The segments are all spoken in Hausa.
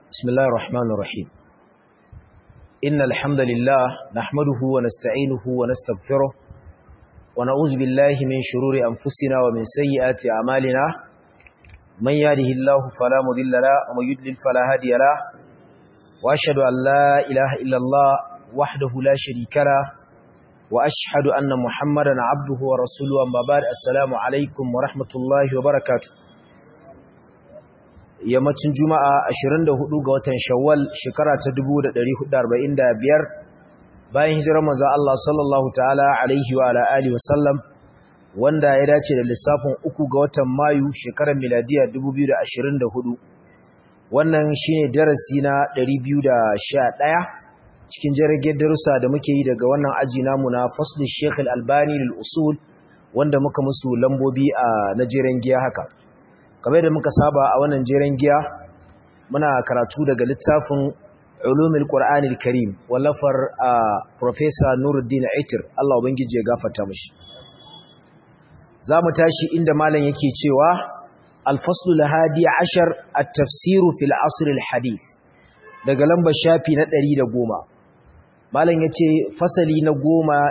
بسم الله الرحمن الرحيم إن الحمد لله نحمده ونستعينه ونستغفره ونعوذ بالله من شرور أنفسنا ومن سيئات أعمالنا من يهده الله فلا مضل له ومن يضلل فلا هادي له وأشهد أن لا إله إلا الله وحده لا شريك له وأشهد أن محمدا عبده ورسوله أما بعد السلام عليكم ورحمة الله وبركاته yammacin juma'a 24 ga watan shawwal shekara ta 1445 bayan hijirar manzo Allah sallallahu ta'ala alaihi wa ala alihi wasallam wanda ya dace da lissafin uku ga watan mayu shekarar miladiya 2024 wannan shine darasi na 211 cikin jirgin darussa da muke yi daga wannan aji namu na fasl Sheikh Al-Albani lil usul wanda muka musu lambobi a najeren giya haka kamar da muka saba a wannan jeren giya muna karatu daga littafin ulumul qur'anil karim wallafar professor nuruddin aitir Allah ubangiji ya gafarta mishi zamu tashi inda malam yake cewa al-faslu al-hadi ashar at-tafsir fil asr al-hadith daga lambar shafi na 110 malam yace fasali na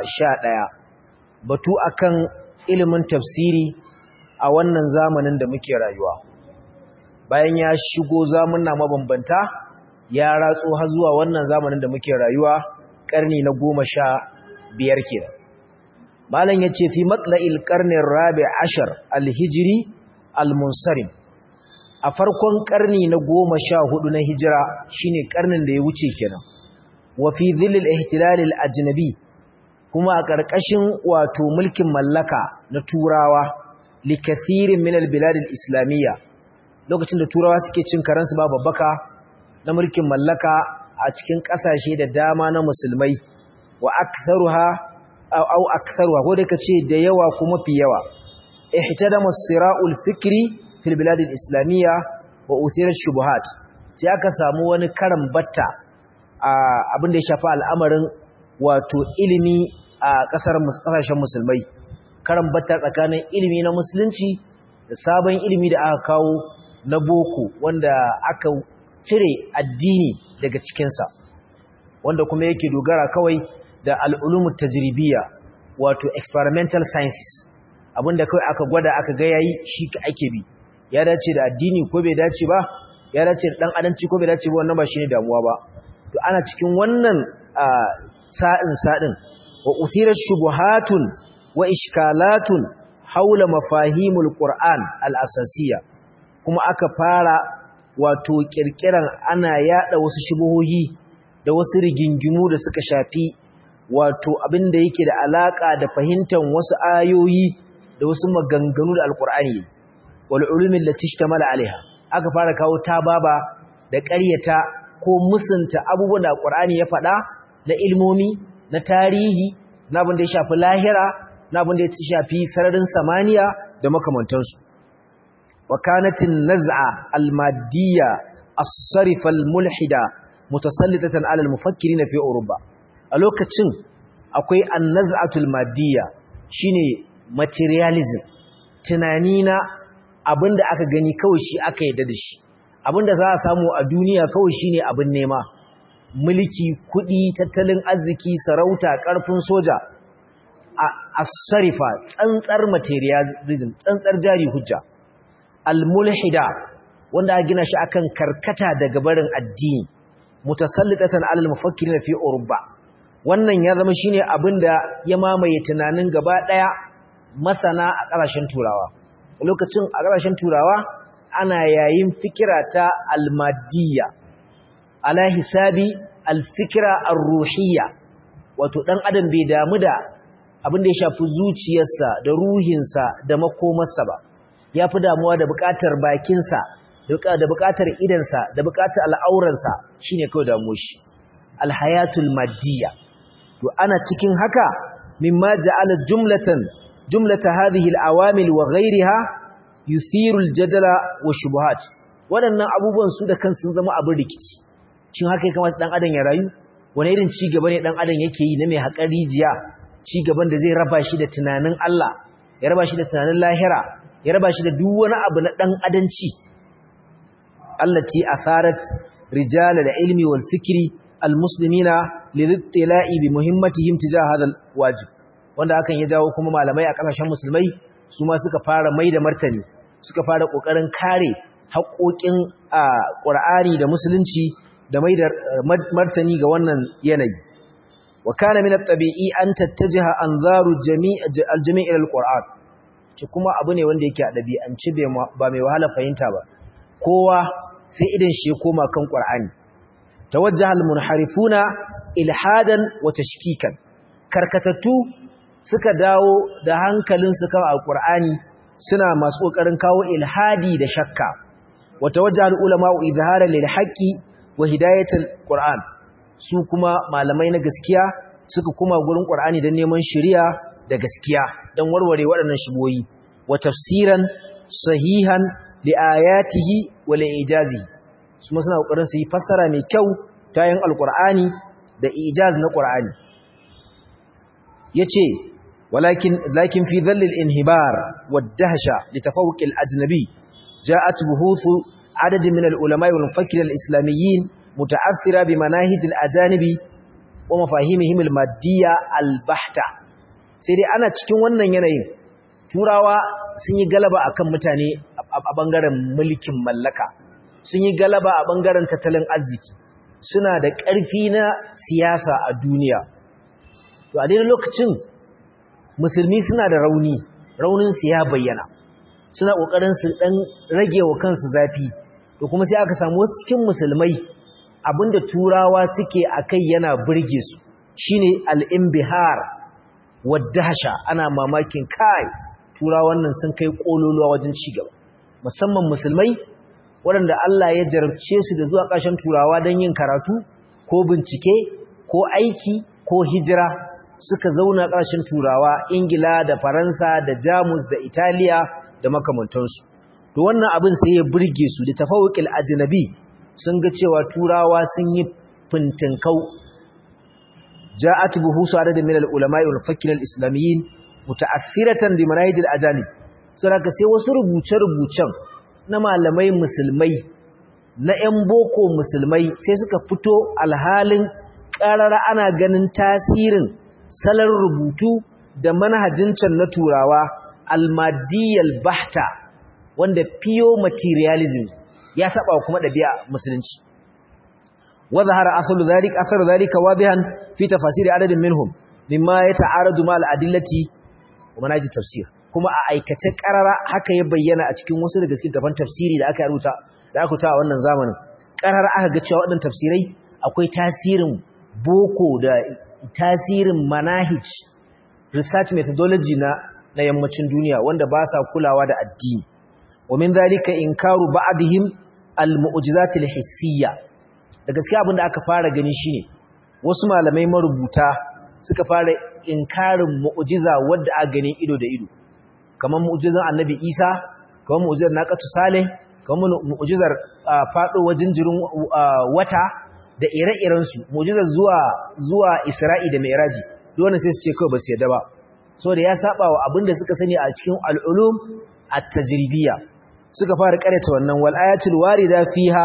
11 batu akan ilimin tafsiri a wannan zamanin da muke rayuwa bayan ya shigo zamunna mabambanta ya ratso har zuwa wannan zamanin da muke rayuwa karni na goma sha biyar kenan malam ya ce fi matla'il karnin rabi ashar alhijiri almunsarim a farkon karni na goma sha hudu na hijira shine karnin da ya wuce kenan wa fi zillil ihtilalil ajnabi kuma a ƙarƙashin wato mulkin mallaka na turawa likathirin min albilad islamiyya lokacin da turawa suke cin karansu ba babbaka na mulkin mallaka a cikin kasashe da dama na musulmai wa aktharuha aw aktharuha ko da kace da yawa kuma fi yawa ihtadama as-sira'ul fikri fil bilad islamiyya wa uthira shubuhat sai aka samu wani karan batta abin da ya shafi al'amarin wato ilimi a kasar kasashen musulmai karan batta tsakanin ilimi na musulunci da sabon ilimi da aka kawo na boko wanda aka cire addini daga cikinsa wanda kuma yake dogara kawai da al'ulumu tajribiya wato experimental sciences abinda kawai aka gwada aka ga yayi shi ake bi ya dace da addini ko bai dace ba ya dace da dan adanci ko bai dace ba wannan ba shine damuwa ba to ana cikin wannan sa'in sa'in wa uthira shubuhatun wa ishkalatun haula mafahimul Qur'an al-asasiyya kuma aka fara wato kirkiran ana yada wasu shubuhohi da wasu rigingimu da suka shafi wato abinda yake da alaka da fahimtar wasu ayoyi da wasu maganganu da al-Qur'ani wal ulumin lati ishtamala alaiha aka fara kawo tababa da ƙaryata ko musunta abubuwan da Qur'ani ya faɗa na ilmomi na tarihi na abin da ya shafi lahira na abin da ya shafi sararin samaniya da makamantansu wa kanatin naz'a almadiyya as-sarifa al-mulhida mutasallitatan ala al-mufakkirin fi Europa a lokacin akwai an-naz'atul madiyya shine materialism tunani na abinda aka gani kawai shi aka yadda da shi abinda za a samu a duniya kawai shine abin nema mulki kudi tattalin arziki sarauta karfin soja as-sarifa tsantsar materialism tsantsar jari hujja al-mulhida wanda a gina shi akan karkata daga barin addini mutasallitatan alal mufakkirin fi urba wannan ya zama shine abinda ya mamaye tunanin gaba daya masana a ƙasashen turawa lokacin a ƙasashen turawa ana yayin fikira ta al-madiyya ala hisabi al-fikra ar-ruhiyya wato dan adam bai damu da abin da ya shafi zuciyarsa da ruhinsa da makomarsa ba ya fi damuwa da buƙatar bakinsa da buƙatar idansa da buƙatar al'auransa shi ne kawai damu shi alhayatul maddiya to ana cikin haka mimma ja'ala jumlatan jumlata hadhihi al'awamil wa ghayriha yuthiru al-jadala wa shubuhat waɗannan abubuwan su da kansu zama abin rikici shin haka ya kamata dan adam ya rayu wani irin ci gaba ne dan adam yake yi na mai haƙar rijiya ci gaban da zai raba shi da tunanin Allah ya raba shi da tunanin lahira ya raba shi da duk wani abu na dan adanci allati atharat rijal al-ilmi wal fikri al-muslimina lidittila'i bi muhimmatihim tijah hadha al-wajib wanda hakan ya jawo kuma malamai a kasashen musulmai su ma suka fara mai da martani suka fara kokarin kare haƙoƙin Qur'ani da musulunci da mai da martani ga wannan yanayi wa kana min at-tabi'i an tattajaha anzaru jami' al-jami' ila al-Qur'an ci kuma abu ne wanda yake a ɗabi'anci ba mai wahala fahimta ba kowa sai idan shi koma kan Qur'ani tawajjaha al-munharifuna ilhadan wa tashkikan karkatattu suka dawo da hankalin su kan al-Qur'ani suna masu kokarin kawo ilhadi da shakka wa tawajjaha al-ulama izharan lil haqqi wa hidayatul Qur'an su kuma malamai na gaskiya suka kuma gurin Qur'ani don neman shari'a da gaskiya don warware waɗannan shigoyi wa tafsiran sahihan li ayatihi wa li ijazi su ma suna kokarin su yi fassara mai kyau ta yin alqur'ani da ijaz na qur'ani yace walakin lakin fi dhall al-inhibar wad-dahsha li tafawuq al-ajnabi ja'at buhuthu adad min al-ulama wal mufakkir al-islamiyyin muta'assira bi manahij al-ajanibi wa mafahimihim al-maddiyya al-bahta sai dai ana cikin wannan yanayin turawa sun yi galaba akan mutane a bangaren mulkin mallaka sun yi galaba a bangaren tattalin arziki suna da ƙarfi na siyasa a duniya to a daidai lokacin musulmi suna da rauni raunin su ya bayyana suna ƙoƙarin su ɗan rage wa kansu zafi to kuma sai aka samu wasu cikin musulmai abinda turawa suke akai yana burge su shine al-imbihar wadahsha ana mamakin kai tura wannan sun kai kololuwa wajen cigaba musamman musulmai waɗanda Allah ya jarabce su da zuwa ƙasashen turawa don yin karatu ko bincike ko aiki ko hijira suka zauna ƙasashen turawa ingila da faransa da jamus da italiya da makamantansu to wannan abin sai ya burge su da tafawuqil ajnabi sun ga cewa turawa sun yi fintinkau جاءت بحوث عدد من العلماء والفقه الاسلاميين متاثره بمناهج الاجانب saboda sai wasu rubuce-rubucen na malamai musulmai na 'yan boko musulmai sai suka fito alhalin ƙarara ana ganin tasirin salon rubutu da manhajin can na turawa almadiyal bahta wanda pure materialism ya saba kuma ɗabi'a musulunci وظهر أصل ذلك أثر ذلك واضحا في تفاسير عدد منهم مما يتعارض مع الأدلة ومناهج التفسير كما أيكتك قرر haka ya bayyana a cikin wasu daga cikin tafan tafsiri da aka rubuta da aka rubuta a wannan zamanin qarar aka ga cewa waɗannan tafsirai akwai tasirin boko da tasirin manahij research methodology na na yammacin duniya wanda ba sa kulawa da addini wa min dhalika inkaru ba'dihim al-mu'jizat al-hissiyya da gaskiya abinda aka fara gani shine wasu malamai marubuta suka fara inkarin mu'jiza wadda aka gani ido da ido kamar mu'jizan annabi Isa kamar mu'jizar naqatu salih kamar mu'jizar fado wajin jirin wata da ire-iren su mu'jizar zuwa zuwa Isra'i da Mi'raji duk wannan sai su ce kawai ba su yarda ba saboda ya saba wa abinda suka sani a cikin al-ulum at-tajribiyya suka fara karanta wannan wal ayatul warida fiha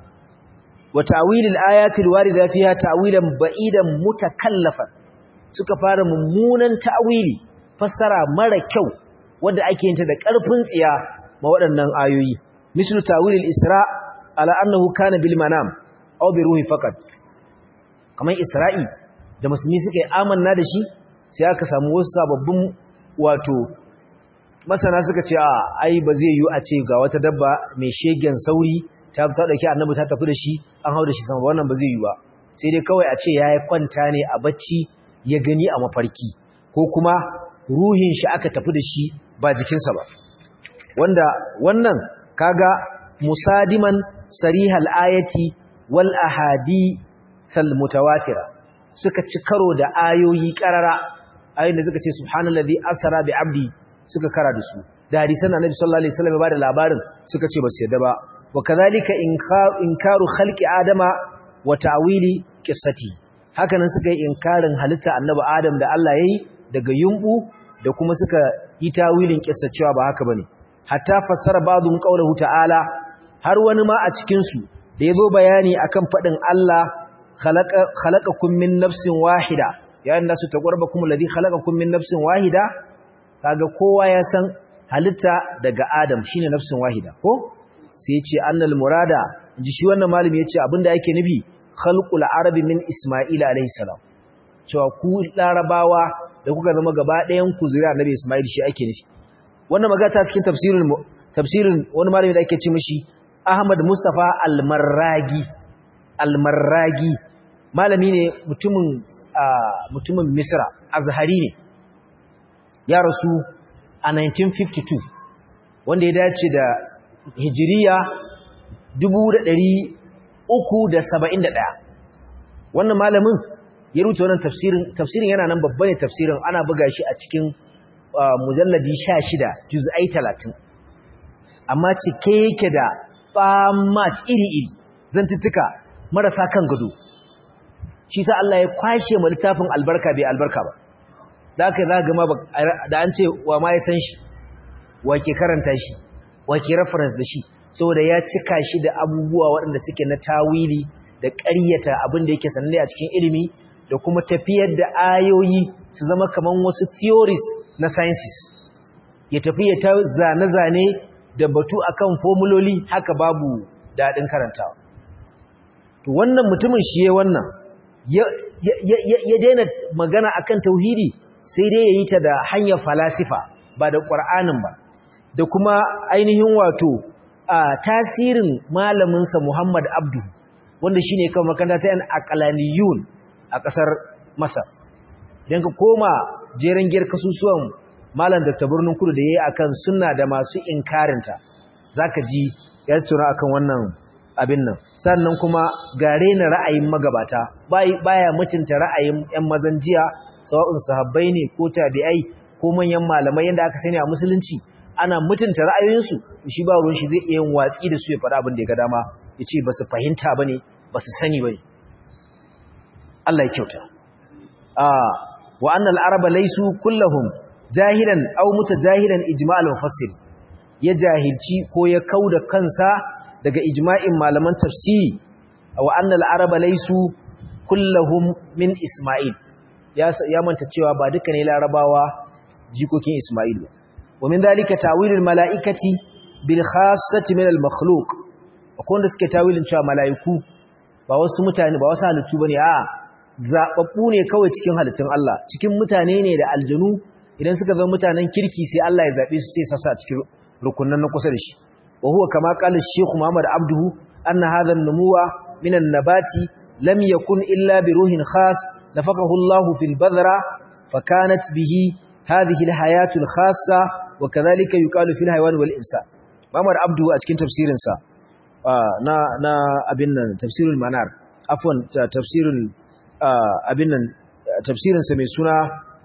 وتأويل الآيات الواردة فيها تأويلا بعيدا متكلفا suka fara mummunan ta'wili fassara mara kyau wanda ake yin ta da ƙarfin tsiya ma waɗannan ayoyi mislu ta'wil al-isra ala annahu kana bil manam aw bi ruhi faqat kamar isra'i da musulmi suka yi amanna da shi sai aka samu wasu sababbin wato masana suka ce a ai ba zai yi a ce ga wata dabba mai shegen sauri ta ta dauki annabi ta tafi da shi an hau da shi sama wannan ba zai yi ba sai dai kawai a ce yayi kwanta ne a bacci ya gani a mafarki ko kuma ruhin shi aka tafi da shi ba jikinsa ba wanda wannan kaga musadiman sarihal ayati wal ahadi sal mutawatira suka ci karo da ayoyi karara ayoyin da suka ce subhanallazi asra bi abdi suka kara da su da hadisan annabi sallallahu alaihi wasallam ba da labarin suka ce ba su yadda ba وكذلك إنكار خلق آدم وتعويل قصته hakanan suka yi inkarin halitta annabi Adam da Allah yayi daga yumbu da kuma suka yi tawilin kissa cewa ba haka bane hatta fassara ba'dhum qawluhu ta'ala har wani ma a cikin su da yazo bayani akan fadin Allah khalaqa khalaqakum min nafsin wahida ya inda su taqarbakum alladhi khalaqakum min nafsin wahida kaga kowa ya san halitta daga Adam shine nafsin wahida ko sai ce annal murada ji shi wannan malami yace abinda yake nufi khalqul arabi min isma'il alayhi salam cewa ku larabawa da kuka zama gaba ɗayan ku zuriya annabi isma'il shi ake nufi wannan magana ta cikin tafsirin tafsirin wani malami da ake ce mishi Ahmad Mustafa Al-Marragi Al-Marragi malami ne mutumin mutumin Misra Azhari ne ya rasu a 1952 wanda ya dace da hijiriya 371 wannan malamin ya rubuta wannan tafsirin tafsirin yana nan babba ne tafsirin ana buga shi a cikin mujalladi 16 juz'ai 30 amma cike yake da famat iri-iri zantuttuka marasa kan gado shi sa Allah ya kwashe mu littafin albarka bai albarka ba da aka za gama da an ce wa ma ya san shi wa ke karanta shi wa ke reference da shi saboda ya cika shi da abubuwa waɗanda suke na tawili da ƙaryata abin da yake sananne a cikin ilimi da kuma tafiyar da ayoyi su zama kaman wasu theories na sciences ya tafi ya ta zane-zane da batu akan formuloli haka babu daɗin karantawa to wannan mutumin shi ya wannan ya daina magana akan tauhidi sai dai ya yi ta da hanyar falasifa ba da ƙwar'anin ba da kuma ainihin wato a tasirin malaminsa Muhammad Abdu wanda shi ne kawai makaranta ta yan akalaniyun a ƙasar Masar. Idan ka koma jeren giyar kasusuwan malam Dr. Birnin Kudu da ya yi a kan suna da masu inkarinta, za ka ji ya tura akan wannan abin nan. Sannan kuma gare na ra'ayin magabata, baya mutunta ra'ayin ‘yan mazan jiya, sawa'un sahabbai ne ko tabi'ai ko manyan malamai yadda aka sani a musulunci. ana mutunta ra'ayoyinsu shi ba ruwan shi zai iya yin watsi da su ya faɗa abin da ya ga dama ya ce ba su fahimta ba ne ba su sani ba ne Allah ya kyauta wa annal araba laisu kullahum jahilan aw mutajahilan ijma'al mufassir ya jahilci ko ya kauda kansa daga ijma'in malaman tafsiri wa annal araba laisu kullahum min isma'il ya ya manta cewa ba duka ne larabawa jikokin isma'il ba ومن ذلك تاويل الملائكه بالخاصه من المخلوق akwai wanda suke tawilin cewa mala'iku ba wasu mutane ba wasu halittu bane a zababbu ne kawai cikin halittun Allah cikin mutane ne da aljanu idan suka zama mutanen kirki sai Allah ya zabe su sai sasa cikin rukunan na kusa da shi wa huwa kama qala Sheikh Muhammad Abduhu anna hadha an-numuwa min an-nabati lam yakun illa bi ruhin khas nafaqahu Allah fil badra fakanat bihi hadhihi al-hayatu al-khassa wa kadhalika yuqalu fil hayawan wal insan Muhammad Abduhu a cikin tafsirin sa na na abin nan tafsirul manar afwan tafsirul abin nan tafsirin sa mai suna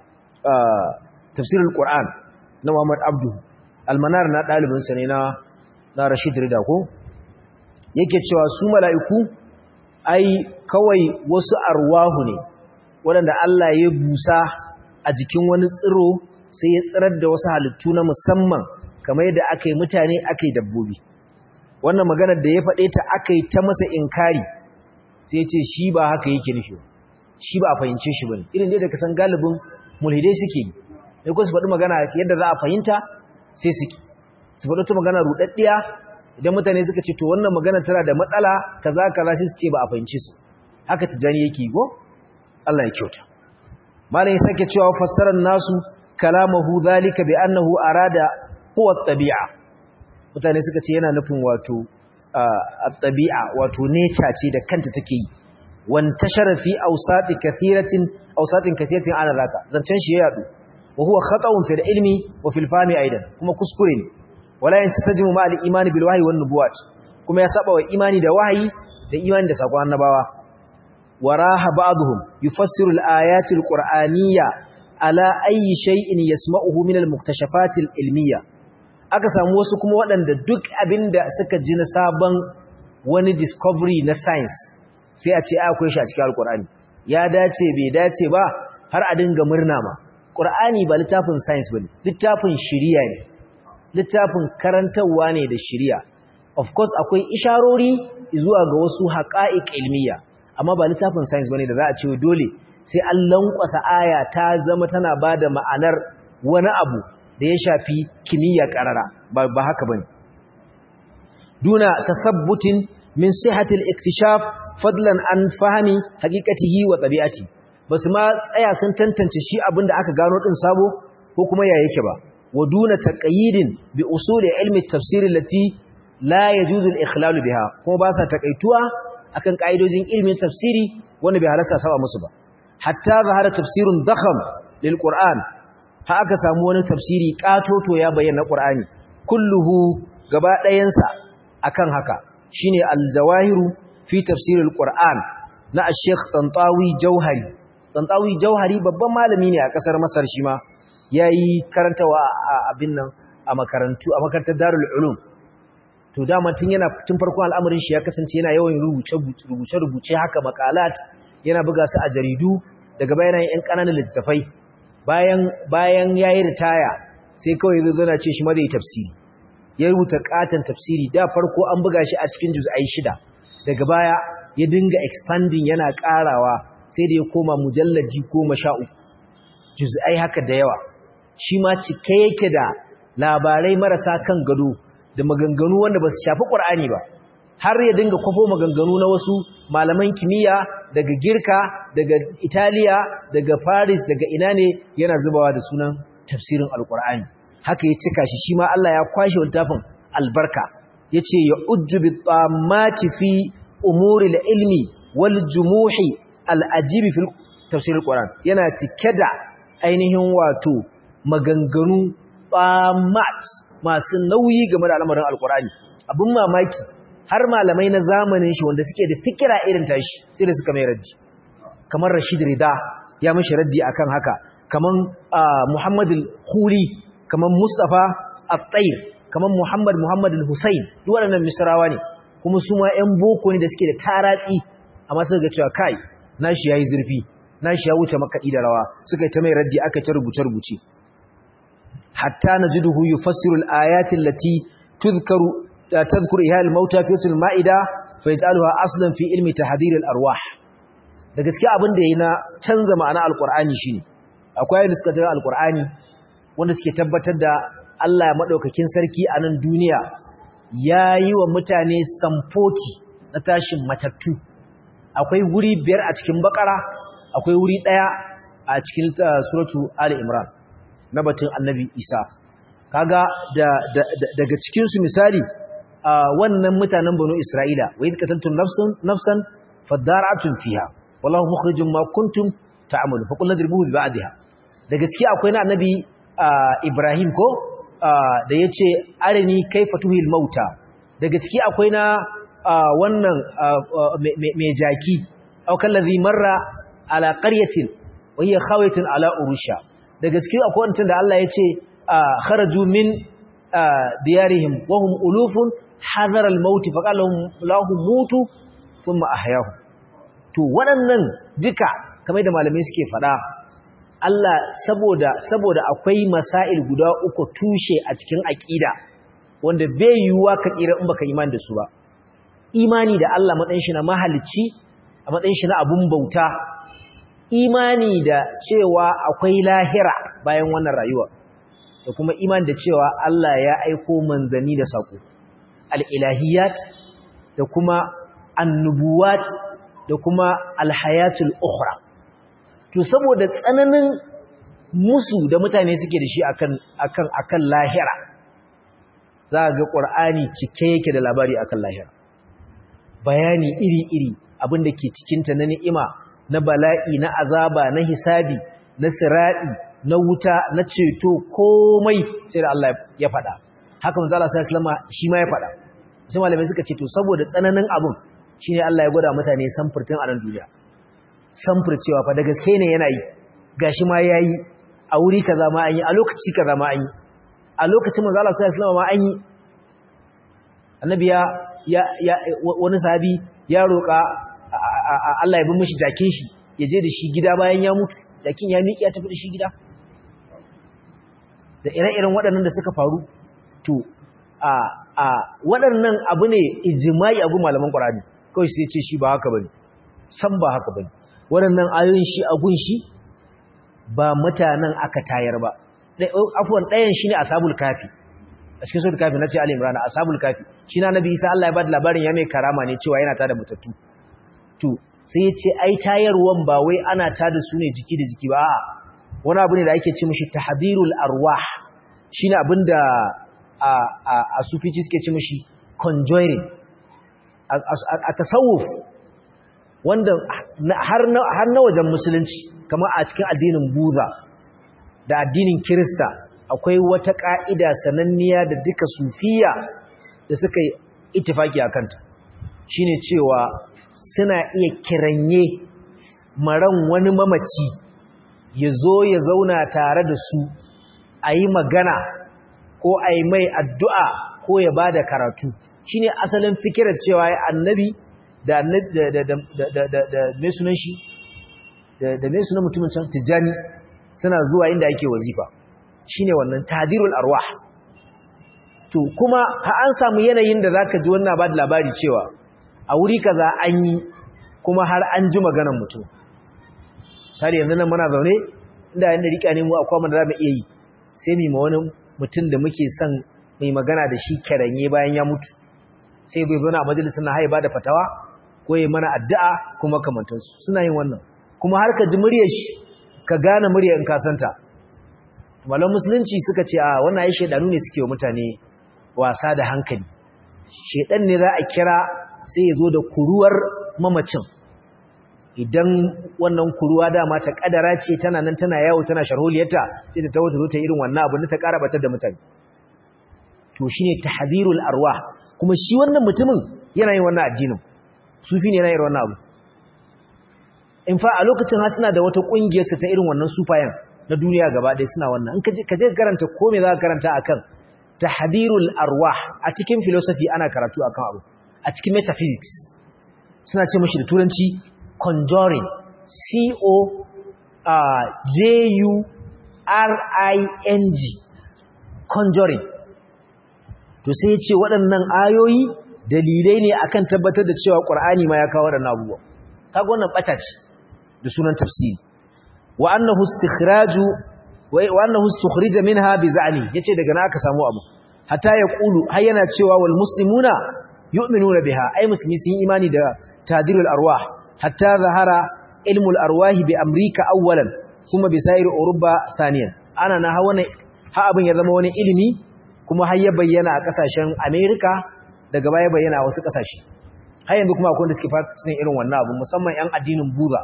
tafsirul qur'an na Muhammad Abdu almanar na dalibin sa ne na na Rashid Rida ko yake cewa su mala'iku ai kawai wasu arwahu ne waɗanda Allah ya busa a jikin wani tsiro sai ya tsirar da wasu halittu na musamman kamar yadda aka yi mutane aka yi dabbobi wannan maganar da ya faɗe ta aka yi ta masa inkari sai ce shi ba haka yake nufi shi ba a fahimce shi bane irin dai da kasan galibin mulhidai suke yi sai ko su faɗi magana yadda za a fahimta sai suke su faɗi ta magana ruɗaɗɗiya idan mutane suka ce to wannan magana tana da matsala kaza kaza sai su ce ba a fahimce su haka tijani yake go Allah ya kyauta malam ya sake cewa fassarar nasu kalamahu zalika bi annahu arada quwwat tabi'a mutane suka ce yana nufin wato at-tabi'a wato nature ce da kanta take yi wantashara fi awsati kathiratin awsatin kathiratin ana zaka zancen shi ya yadu wa huwa khata'un fil ilmi wa fil fahmi aidan kuma kuskure ne wala yansajimu ma al-iman bil wahyi wan nubuwat kuma ya saba wa imani da wahayi da imani da sakon annabawa waraha ba'dhum yufassiru al-ayati al-qur'aniyya ala ayyi shay'in yasma'uhu min al-muktashafat al-ilmiyya aka samu wasu kuma waɗanda duk abinda suka ji na sabon wani discovery na science sai a ce akwai shi a cikin alkur'ani ya dace bai dace ba har a dinga murna ma ƙur'ani ba littafin science ba littafin shiriya ne littafin karantarwa ne da shiriya of course akwai isharori zuwa ga wasu haqa'iq ilmiya amma ba littafin science bane da za a ce dole sai an lankwasa aya ta zama tana bada ma'anar wani abu da ya shafi kimiyya karara ba, ba haka bane duna tasabbutin min sihhatil iktishaf fadlan an fahmi haqiqatihi wa tabi'ati basu ma tsaya sun tantance shi abinda aka gano din sabo ko kuma ya yake ba wa duna taqyidin bi usul ilmi tafsir allati la yajuzu al-ikhlal biha kuma ba sa takaituwa akan kaidojin ilmin tafsiri wanda bai halasta saba musu ba hatta zahara tafsirun dakham lil qur'an ha aka samu wani tafsiri katoto ya bayyana qur'ani kulluhu gaba ɗayansa akan haka shine al-jawahiru fi tafsir al-qur'an na al-sheikh tantawi jauhari tantawi jauhari babban malami ne a kasar masar shi ma yayi karantawa a abin nan a makarantu a makarantar darul ulum to dama tun yana tun farkon al'amarin shi ya kasance yana yawan rubuce rubuce rubuce haka makalat yana buga su a jaridu daga bayan yan kananan littattafai bayan bayan yayi ritaya sai kawai zai zana ce shi ma zai tafsiri ya rubuta katon tafsiri da farko an buga shi a cikin juz'ai shida daga baya ya dinga expanding yana karawa sai da ya koma mujalladi goma sha uku juz'ai haka da yawa shi ma cike yake da labarai marasa kan gado da maganganu wanda ba su shafi ƙwar'ani ba har ya dinga kwafo maganganu na wasu malaman kimiyya daga girka daga italiya daga paris daga ina ne yana zubawa da sunan tafsirin alƙwar'ani haka ya cika shi shi ma allah ya kwashe littafin albarka ya ce ya ujju bi tsammaki fi umuri da ilmi wal jumuhi al'ajibi fil tafsirin ƙwar'an yana cike da ainihin wato maganganu tsammat masu nauyi game da al'amarin alkur'ani abin mamaki har malamai na zamanin shi wanda suke da fikira irin tashi sai da suka mai raddi kamar rashid rida ya mashi raddi akan haka kamar muhammad al-khuri kamar mustafa at-tayr kamar muhammad muhammad al-husayn duk waɗannan misrawa ne kuma su ma ƴan boko ne da suke da taratsi amma suka ga cewa kai nashi yayi zurfi nashi ya wuce makaɗi da rawa suka yi ta mai raddi aka ta rubuce-rubuce hatta najiduhu yufassiru al-ayati allati tudhkaru tadhkuru ihya al-mauta fi suratul maida fa yaj'aluha aslan fi ilmi tahdhir al-arwah da gaskiya abin da yayi na canza ma'ana al-qur'ani shine akwai ayoyin suka jira al-qur'ani wanda suke tabbatar da Allah madaukakin sarki a nan duniya yayi wa mutane samfoti na tashin matattu akwai wuri biyar a cikin bakara akwai wuri daya a cikin suratu ali imran na batun annabi isa kaga da, daga cikinsu misali wannan mutanen banu isra'ila wa yi kataltun nafsan fadara'atun fiha wallahu mukhrijum ma kuntum ta'malu fa qulna dribuhu bi ba'dihha daga ciki akwai na annabi ibrahim ko da yace arini kaifa tuhil mauta daga ciki akwai na wannan mai jaki aw kallazi marra ala qaryatin wa hiya khawiyatun ala urusha daga cikin akwai wancan da Allah ya ce kharaju min diyarihim wa hum ulufun hadar al-maut fa qala lahum mutu thumma ahyahum to waɗannan duka kamar da malamai suke faɗa Allah saboda saboda akwai masail guda uku tushe a cikin aqida wanda bai yiwuwa ka tsira in baka imani da su ba imani da Allah matsayin shi na mahalicci a matsayin shi na abun bauta imani da cewa akwai lahira bayan wannan rayuwa da kuma imani da cewa Allah ya aiko manzanni da sako al-ilahiyat da kuma annubuwat da kuma alhayatul ukhra to saboda tsananin musu da mutane suke da shi akan akan akan lahira za ga qur'ani cike yake da labari akan lahira bayani iri-iri abinda ke cikinta na ni'ima na bala'i na azaba na hisabi na sira'i na wuta na ceto komai sai da Allah ya faɗa haka manzo Allah sallallahu alaihi shi ma ya faɗa sai malamai suka ce to saboda tsananin abun shine Allah ya gwada mutane samfurtin a nan duniya samfur cewa fa da gaske ne yana yi gashi ma yayi a wuri kaza ma an yi a lokaci kaza ma an yi a lokacin manzo Allah sallallahu alaihi ma an yi annabi ya ya wani sahabi ya roƙa Allah ya bi mishi jakin shi ya je da shi gida bayan ya mutu jakin ya miƙe ya tafi da shi gida da ire-iren waɗannan da suka faru to a waɗannan abu ne ijimai abu malaman ƙwararri kawai sai ce shi ba haka bane san ba haka bane waɗannan ayoyin shi a gun shi ba mutanen aka tayar ba afuwan ɗayan shi ne ashabul kafi a cikin suratul kafi nace ali imran ashabul kafi shi na nabi isa Allah ya bada labarin ya mai karama ne cewa yana tada mutattu to sai ya ce ai tayarwan ba wai ana tada su ne jiki da jiki ba a'a wani abu ne da ake ce mishi tahdirul arwah shine abinda a a a sufici suke ce mishi conjuring a tasawuf wanda har na har na wajen musulunci kamar a cikin addinin buza da addinin kirista akwai wata ka'ida sananniya da duka sufiya da suka yi ittifaki akanta shine cewa suna iya kiranye maran wani mamaci ya zo ya zauna tare da su a yi magana ko a yi mai addu'a ko ya ba da karatu shi ne asalin fikirar cewa ya annabi da mai sunan shi da mai sunan mutumin can tijjani suna zuwa inda ake wazifa shi ne wannan tadirul arwah to kuma ha an samu yanayin da za ka ji wannan ba da labari cewa a wuri kaza an yi kuma har an ji maganan mutum sari yanzu nan muna zaune inda yanda rika ne mu akwai mun da zamu iya yi sai mu ma wani mutum da muke son mai magana da shi kiranye bayan ya mutu sai bai zo na majalisin na haiba da fatawa ko yi mana addu'a kuma kamantansu suna yin wannan kuma har ka ji muryar shi ka gane muryar in ka santa malam musulunci suka ce a wannan ai shedanu ne suke wa mutane wasa da hankali shedan ne za a kira sai ya zo da kuruwar mamacin idan wannan kuruwa dama ta kadara ce tana nan tana yawo tana sharholiyarta sai ta tawo ta zo ta irin wannan abu ta ƙara batar da mutane to shine tahdhirul arwah kuma shi wannan mutumin yana yin wannan addinin sufi ne yana yin wannan abu in fa a lokacin har suna da wata kungiyar su ta irin wannan sufayan na duniya gaba ɗaya suna wannan in kaje kaje karanta ko me za ka karanta akan tahdhirul arwah a cikin philosophy ana karatu akan abu a cikin metaphysics suna ce mashi da turanci conjuring c-o-j-u-r-i-n-g conjuring to sai ce waɗannan ayoyi dalilai ne akan tabbatar da cewa ƙwar'ani ma ya kawo waɗannan abubuwa kaga wannan ɓata ce da sunan tafsiri wa annahu istikhraju wa annahu istukhrija minha bi za'ni yace daga na aka samu abu hatta ya qulu har yana cewa wal muslimuna yu'minuna biha ai musulmi sun imani da tadirul arwah hatta zahara ilmul arwahi bi amrika awwalan kuma bi sa'ir uruba thaniyan ana na ha wannan ha abin ya zama wani ilimi kuma har ya bayyana a kasashen America daga baya bayyana a wasu kasashe har yanzu kuma akwai wanda suke fasirin irin wannan abu musamman yan addinin Buddha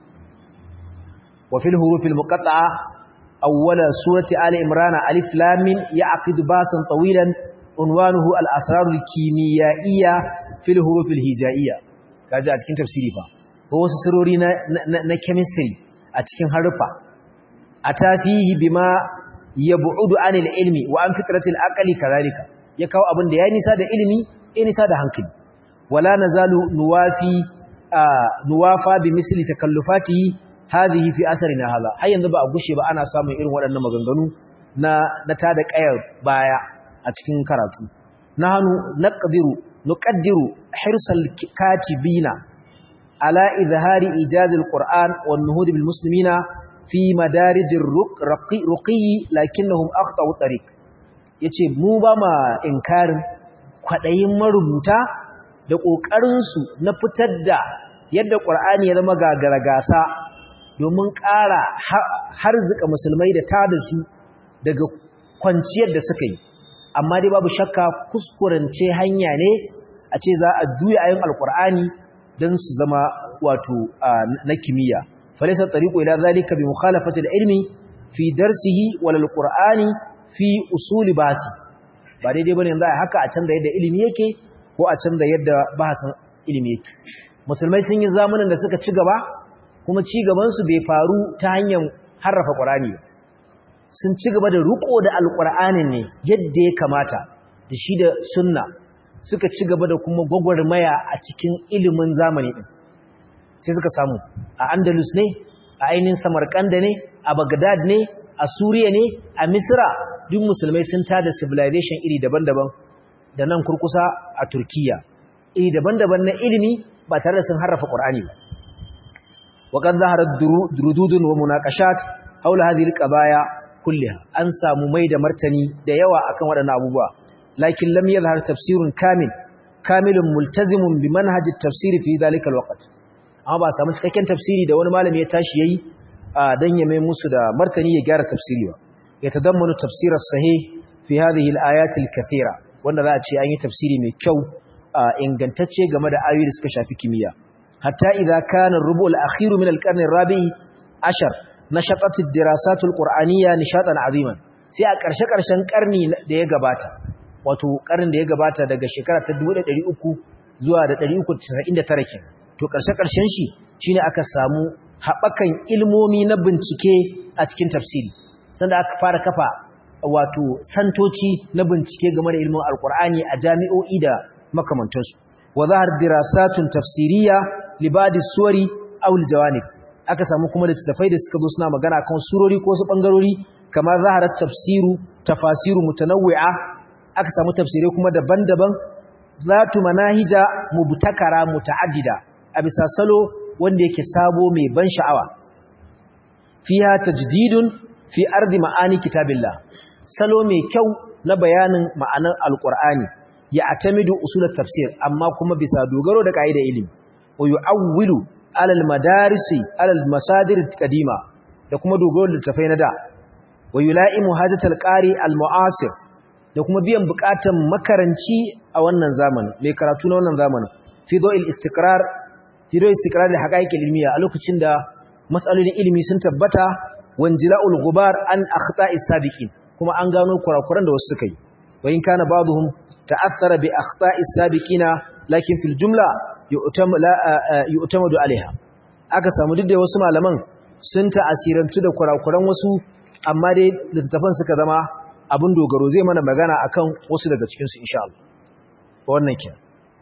wa fil hurufil muqatta'a awwala surati ali imran alif lam mim ya'qidu basan tawilan unwanuhu al-asrar al-kimiyyaiya fil huruf al-hijaiyya kaji a cikin tafsiri fa ko wasu sirori na na chemistry a cikin harufa atafihi bima yab'udu anil ilmi wa an fitratil aqli kadhalika ya kawo abin da ya nisa da ilimi ya nisa da hankali wala nazalu nuwafi nuwafa bi misli takallufatihi hadhihi fi asrina hadha har yanzu ba a gushe ba ana samun irin waɗannan maganganu na na tada kayar baya a cikin karatu nahnu naqdiru nuqaddiru hirsal katibina ala izhari ijazil qur'an wan nuhud bil muslimina fi madarijir ruqi lakinnahum akhtau tariq yace mu ba ma inkarin kwadayin marubuta da kokarin su na fitar da yadda qur'ani ya zama gagara gasa domin ƙara harzika musulmai da tada su daga kwanciyar da suka yi amma dai babu shakka kuskurance hanya ne a ce za a juya ayin alkur'ani don su zama wato na kimiyya falisa tariqu ila zalika bi mukhalafati ilmi fi darsihi wal alqur'ani fi usuli basi ba daidai bane yanzu a haka a canza yadda ilimi yake ko a canza yadda bahasin ilimi yake musulmai sun yi zamanin da suka ci gaba kuma ci gaban su bai faru ta hanyar harrafa qur'ani ba sun ci gaba da riko da alƙur'anin ne yadda ya kamata da shi da sunna suka ci gaba da kuma gwagwarmaya a cikin ilimin zamani ɗin sai suka samu a andalus ne a ainihin samarkanda ne a bagdad ne a suriya ne a misra duk musulmai sun tada civilization iri daban-daban da nan kurkusa a Turkiya iri daban-daban na ilimi ba tare da sun harrafa Qur'ani ba wa qad zaharat durududun wa munaqashat haula hadhihi alqabaya kullaha an samu mai da martani da yawa akan waɗannan abubuwa lakin lam yadhhar tafsirun kamil kamilun multazimun bi manhaj at-tafsir fi dhalika alwaqt amma ba samu cikakken tafsiri da wani malami ya tashi yayi dan ya mai musu da martani ya gyara tafsiri ba ya tadammanu tafsir as-sahih fi hadhihi al-ayat al-kathira wanda za a ce an yi tafsiri mai kyau ingantacce game da ayoyi da suka shafi kimiyya hatta idza kana ar-rubu' al-akhir min al-qarn ar-rabi' ashar nashatat ad-dirasat al-qur'aniyya nishatan aziman sai a ƙarshe-ƙarshen ƙarni da ya gabata wato ƙarnin da ya gabata daga shekara ta 1300 zuwa da 399 kenan to ƙarshe-ƙarshen shi shine aka samu haɓakan ilmomi na bincike a cikin tafsiri sanda aka fara kafa wato santoci na bincike game da ilmin alkur'ani a jami'o'i da makamantansu wa zahar dirasatun tafsiriya libadi suwari aw aljawanib aka samu kuma littattafai da suka zo suna magana kan surori ko su bangarori kamar zaharat tafsiru tafasiru mutanawwi'a aka samu tafsirai kuma daban-daban zatu manahija mubtakara muta'addida a bisa salo wanda yake sabo mai ban sha'awa fiha tajdidun fi ardi ma'ani kitabillah salo mai kyau na bayanin ma'anar alqur'ani ya atamidu usulat tafsir amma kuma bisa dogaro da kaida ilimi wa yu'awwilu alal madarisi alal masadir qadima da kuma dogaro da tafai na da wa yula'imu hajatal qari al mu'asir da kuma biyan bukatan makaranci a wannan zamanin mai karatu na wannan zamanin fi do'il istiqrar fi do'il istiqrar da haqaiqil ilmiya a lokacin da mas'alolin ilimi sun tabbata wanjila'ul ghubar an akhta'is sabiqin kuma an gano kurakuran da wasu suka yi wa in kana ba'dhum ta'athara bi akhta'is sabiqina lakin fil jumla yu'tamadu alaiha aka samu duk da wasu malaman sun ta'asirantu da kurakuran wasu amma dai littattafan suka zama abin dogaro zai mana magana akan wasu daga cikin su insha Allah wannan kenan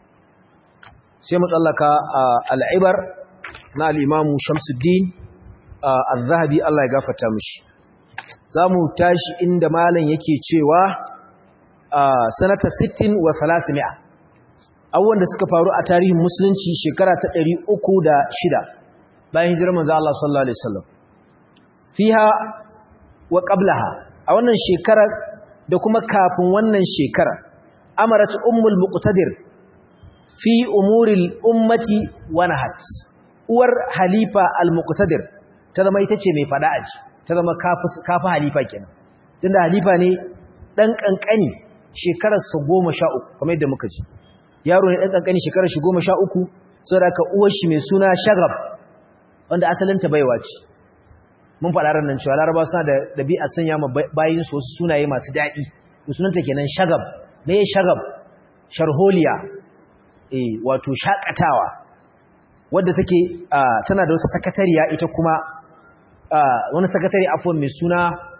sai mu tsallaka al-ibar na al-imamu Shamsuddin al-Zahabi Allah ya gafarta mishi zamu tashi inda malam yake cewa sanata 60 wa 300 abubuwan da suka faru a tarihin musulunci shekara ta 306 bayan hijirar manzo Allah sallallahu alaihi wasallam fiha wa qablaha a wannan shekarar da kuma kafin wannan shekara amarat ummul muqtadir fi umuril ummati wa nahat uwar halifa al muqtadir ta zama ita ce mai fada aji ta zama kafi kafi halifa kenan tunda halifa ne dan kankani shekarar sa 13 kamar yadda muka ji yaro ne dan kankani shekarar shi 13 saboda ka uwar shi mai suna shagab wanda asalin ta baiwa ce mun faɗa ran nan cewa laraba suna da ɗabi'a sanya ma bayin su wasu sunaye masu daɗi sunanta kenan shagab me shagab sharholiya eh wato shakatawa wadda take tana da wata sakatariya ita kuma wani sakatari afwan mai suna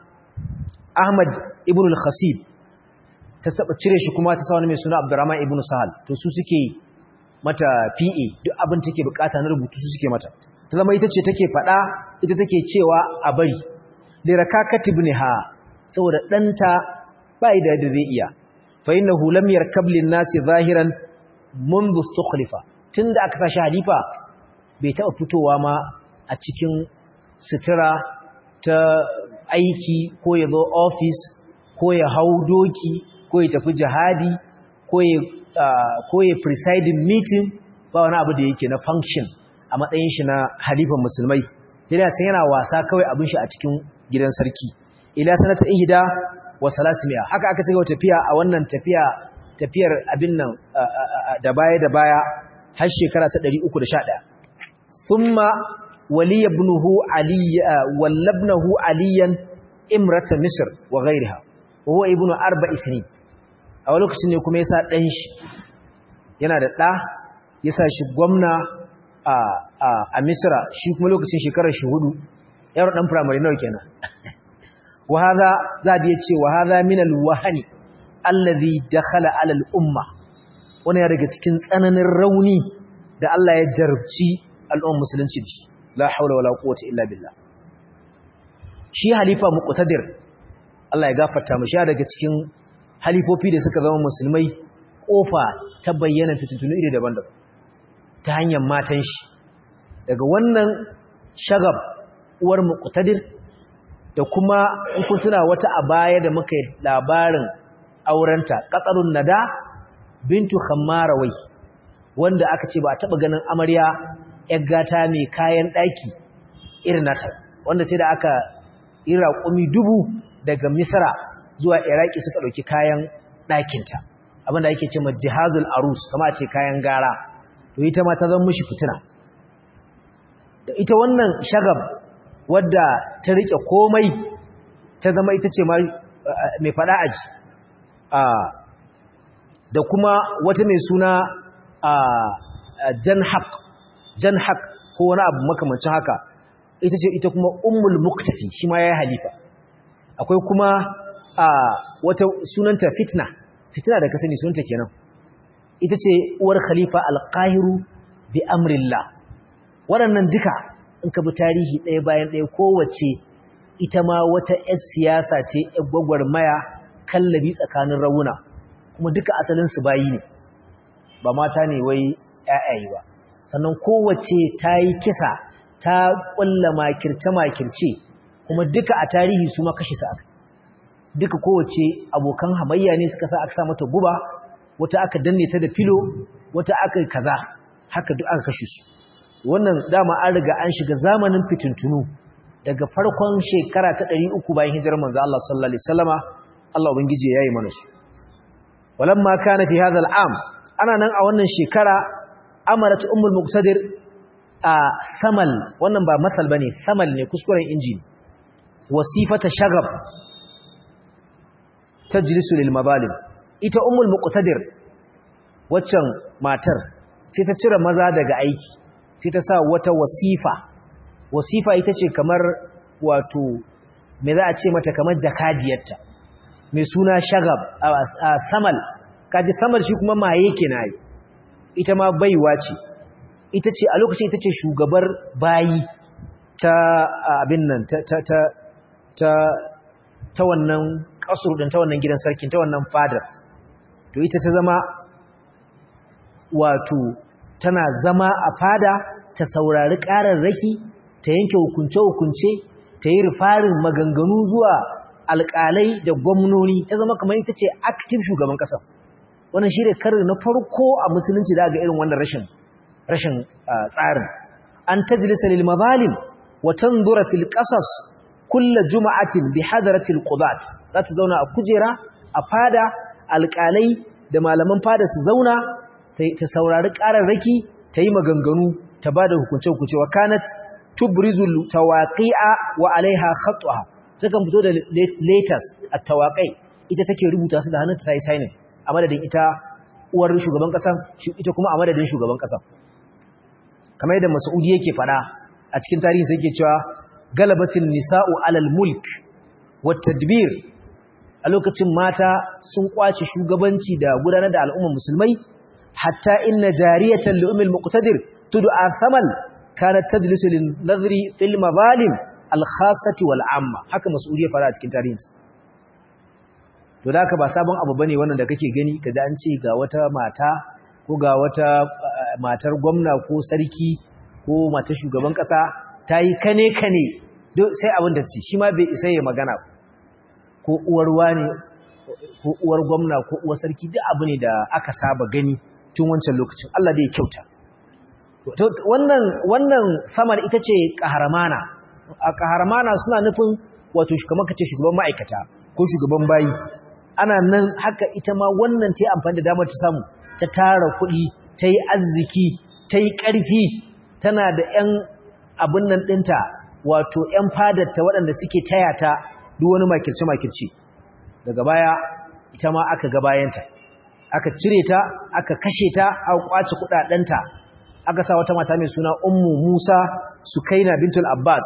Ahmad ibn al-Khasib ta taba cire shi kuma ta sa wani mai suna Abdurrahman ibn Sahal to su suke mata PA duk abin take bukata na rubutu su suke mata ta zama ita ce take fada ita take cewa a bari lirakakati ibnha saboda danta bai da da zai iya fa innahu lam yarkab lin nasi zahiran منذ استخلفا tunda aka sashi halifa bai taɓa fitowa ma a cikin sutura ta aiki ko ya zo office ko ya hau doki ko ya tafi jihadi ko ya ko ya presiding meeting ba wani abu da yake na function a matsayin shi na halifan musulmai sai da yana wasa kawai abin shi a cikin gidan sarki ila sanata ihda wa salasimiya haka aka cigaba tafiya a wannan tafiya tafiyar abin nan da baya da baya har shekara ta 311 thumma wali ibnuhu ali wallabnahu aliyan imrata misr wa ghayriha wa huwa ibnu arba'i sinin a wani lokacin ne kuma yasa dan shi yana da da yasa shi gwamna a a a misra shi kuma lokacin shekarar shi hudu yaro dan primary nawa kenan wa hadha zabi yace wa hadha min al-wahani allazi dakhala ala al-umma wannan ya daga cikin tsananin rauni da Allah ya jarabci al'ummar musulunci da shi la haula wala quwwata illa billah shi halifa muqtadir Allah ya gafarta mu shi daga cikin halifofi da suka zama musulmai kofa ta bayyana fitintunu iri daban-daban ta hanyar matan shi daga wannan shagab uwar muqtadir da kuma in kun tuna wata a baya da muka yi labarin aurenta qatarun nada bintu khammarawai wanda aka ce ba a taba ganin amarya yar gata mai kayan daki irin nata wanda sai da aka yi raƙumi dubu daga misra zuwa iraki suka ɗauki kayan ɗakinta abinda ake ce jihazul arus kama ce kayan gara to ita ma ta zama mushi fitina da ita wannan shagab wadda ta rike komai ta zama ita ce mai fada aji da kuma wata mai suna janhaq janhaq ko wani abu makamancin haka ita ce ita kuma ummul muktafi shi ma ya yi halifa akwai kuma wata sunanta fitna fitna da ka sani sunanta kenan ita ce uwar khalifa alqahiru bi amrillah waɗannan duka in ka bi tarihi ɗaya bayan ɗaya kowace ita ma wata 'yar siyasa ce 'yar gwagwarmaya kallabi tsakanin rauna kuma duka asalin su bayi ne ba mata ne wai 'ya'yayi ba sannan kowace ta yi kisa ta ƙulla makirce-makirce kuma duka a tarihi su ma kashe su aka duka kowace abokan hamayya ne suka sa aka sa mata guba wata aka danne ta da filo wata aka kaza haka duk aka kashe su wannan dama an riga an shiga zamanin fitintunu daga farkon shekara ta 300 bayan hijirar manzo Allah sallallahu alaihi wasallama Allah ubangije yayi mana su walamma kana fi hadha al'am ana nan a wannan shekara amarat ummul muqtadir a samal wannan ba masal bane samal ne kuskuren inji wasifata shagab tajlisu lil mabalim ita ummul muqtadir waccan matar sai ta cire maza daga aiki sai ta sa wata wasifa wasifa ita ce kamar wato me za a ce mata kamar jakadiyarta mai suna shagab a samal kaji samal shi kuma maye kenan ita ma baiwa ce ita ce a lokacin ita ce shugabar bayi ta abin nan ta ta ta ta ta wannan kasur din ta wannan gidan sarkin ta wannan fadar to ita ta zama wato tana zama a fada ta saurari ƙararraki ta yanke hukunce-hukunce ta yi rufarin maganganu zuwa alƙalai da gwamnoni ta zama kamar ita ce active shugaban ƙasa wannan shi ne karin na farko a musulunci da ga irin wannan rashin rashin tsarin an tajlisa lil mazalim wa tanzura fil qasas kulla juma'atin bi hadratil qudat za ta zauna a kujera a fada alƙalai da malaman fada su zauna ta saurari ƙararraki ta yi maganganu ta ba da hukunce-hukunce wa kanat tubrizul tawaqi'a wa alaiha khatwa takan fito da letters a tawaƙai ita take rubuta su da hannunta ta yi signing a madadin ita uwar shugaban ƙasan ita kuma a madadin shugaban ƙasan kamar yadda Mas'udi yake fada a cikin tarihi sai yake cewa galabatin nisa'u alal mulk wat tadbir a lokacin mata sun kwace shugabanci da gudanar da al'ummar musulmai hatta inna jariyatan li ummil muqtadir tud'a thamal kanat tajlisu lin nadhri fil mazalim al khassati wal amma haka Mas'udi ya fara a cikin tarihinsa to da haka ba sabon abu bane wannan da kake gani kaji an ce ga wata mata ko ga wata matar gwamna ko sarki ko matar shugaban kasa ta yi kane kane sai abin da ce shi ma bai isa ya magana ko uwar wani ko uwar gwamna ko uwar sarki duk abu ne da aka saba gani tun wancan lokacin Allah da ya kyauta wannan wannan samar ita ce kaharmana a kaharmana suna nufin wato kamar kace shugaban ma'aikata ko shugaban bayi ana nan haka ita ma wannan ta yi amfani da damar ta samu ta tara kuɗi ta yi arziki ta yi ƙarfi tana da 'yan abin nan ɗinta wato 'yan fadarta waɗanda suke taya ta duk wani makirce-makirce daga baya ita ma aka ga bayanta aka cire ta aka kashe ta aka kwace kuɗaɗenta aka sa wata mata mai suna ummu musa sukaina bintul abbas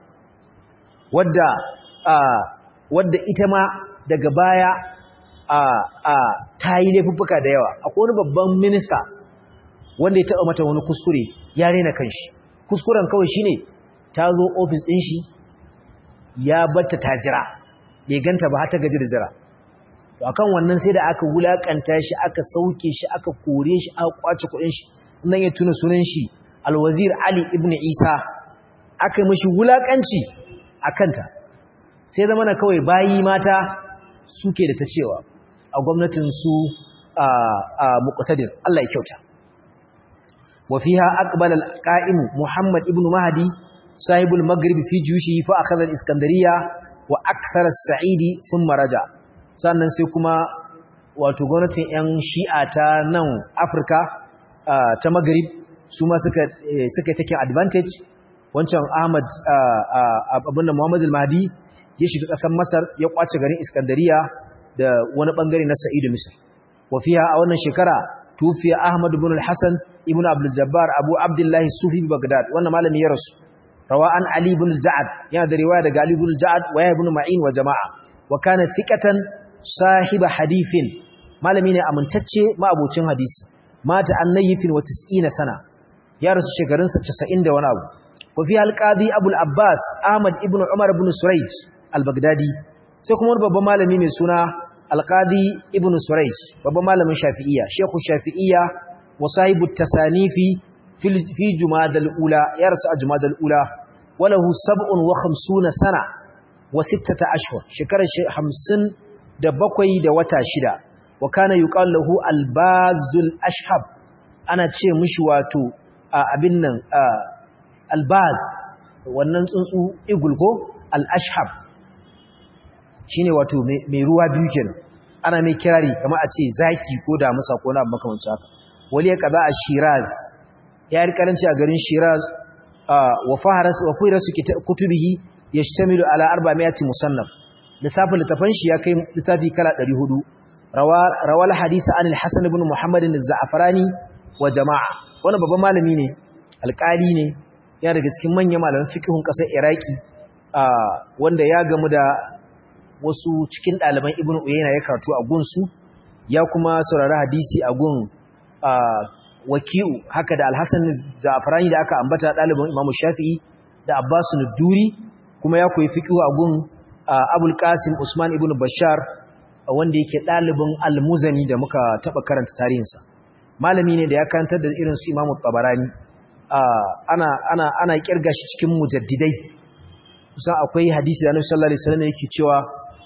wadda wadda ita ma daga baya a a ta yi laifuffuka da yawa akwai wani babban minista wanda ya taɓa mata wani kuskure ya rena kanshi kuskuren kawai shine ta zo ofis ɗin shi ya batta ta jira bai ganta ba har ta gaji da jira to akan wannan sai da aka wulakanta shi aka sauke shi aka kore shi aka kwace kudin shi nan ya tuna sunan shi alwazir ali ibn isa aka mishi wulakanci akanta sai zama na kawai bayi mata suke da ta cewa a gwamnatin su a muqtadir Allah ya kyauta wa fiha aqbala al-qa'im muhammad ibn mahdi sahibul maghrib fi jushi fa akhadha al-iskandariya wa akthar as-sa'idi thumma raja sannan sai kuma wato gwamnatin yan shi'a ta nan Afirka ta maghrib su ma suka suka take advantage wancan Ahmad abinda Muhammad al-Mahdi ya shiga ƙasar Masar ya kwace garin Iskandariya da wani bangare na Sa'idu Misr wa fiha a wannan shekara tufiya Ahmad ibn al-Hasan ibn Abdul Jabbar Abu Abdullah Sufi Baghdad wannan malami ya rasu rawa an Ali ibn al-Ja'ad yana da riwaya daga Ali ibn al-Ja'ad wa ya ibn Ma'in wa jama'a wa kana thiqatan sahiba hadithin malami ne amintacce ma'abocin hadisi mata annayifin wa 90 sana ya rasu shekarunsa 90 da wani abu wa fi al-qadi Abu al-Abbas Ahmad ibn Umar ibn Surayj al-Baghdadi sai kuma babban malami mai suna al-qadi ibn Surayj babban malamin Shafi'iyya Sheikhu Shafi'iyya wa sahibu tasanifi fi jumadal ula ya rasu a jumadal ula walahu sab'un wa khamsuna sana wa sittata ashhur shekarar 50 da bakwai da wata shida wa kana yuqal lahu albazul ashhab ana ce mishi wato abin nan albaz wannan tsuntsu igul ko al-ashhab shine wato mai ruwa biyu kenan ana mai kirari kamar a ce zaki ko damusa ko na makamancin haka wali ya kaza a shiraz ya yi karanci a garin shiraz wa fahirasu kutubihi ya shtamilu ala arba'amiyati musannaf lissafin littafan shi ya kai littafi kala 400 rawal hadisa an al-hasan ibn muhammad az-za'farani wa jama'a wannan babban malami ne alƙali ne ya daga cikin manyan malaman fiqhun ƙasar iraki wanda ya gamu da wasu cikin ɗaliban ibn uyayna ya karatu a gunsu ya kuma saurari hadisi a gun waki'u haka da alhassan za'afarani da aka ambata ɗalibin imamu shafi'i da abbasu nuduri kuma ya koyi fiƙihu a gun abul qasim usman ibn bashar wanda yake ɗalibin almuzani da muka taɓa karanta tarihinsa malami ne da ya karantar da irin su imamu tabarani ana ana ana kirga shi cikin mujaddidai kusan akwai hadisi da annabi sallallahu alaihi wasallam yake cewa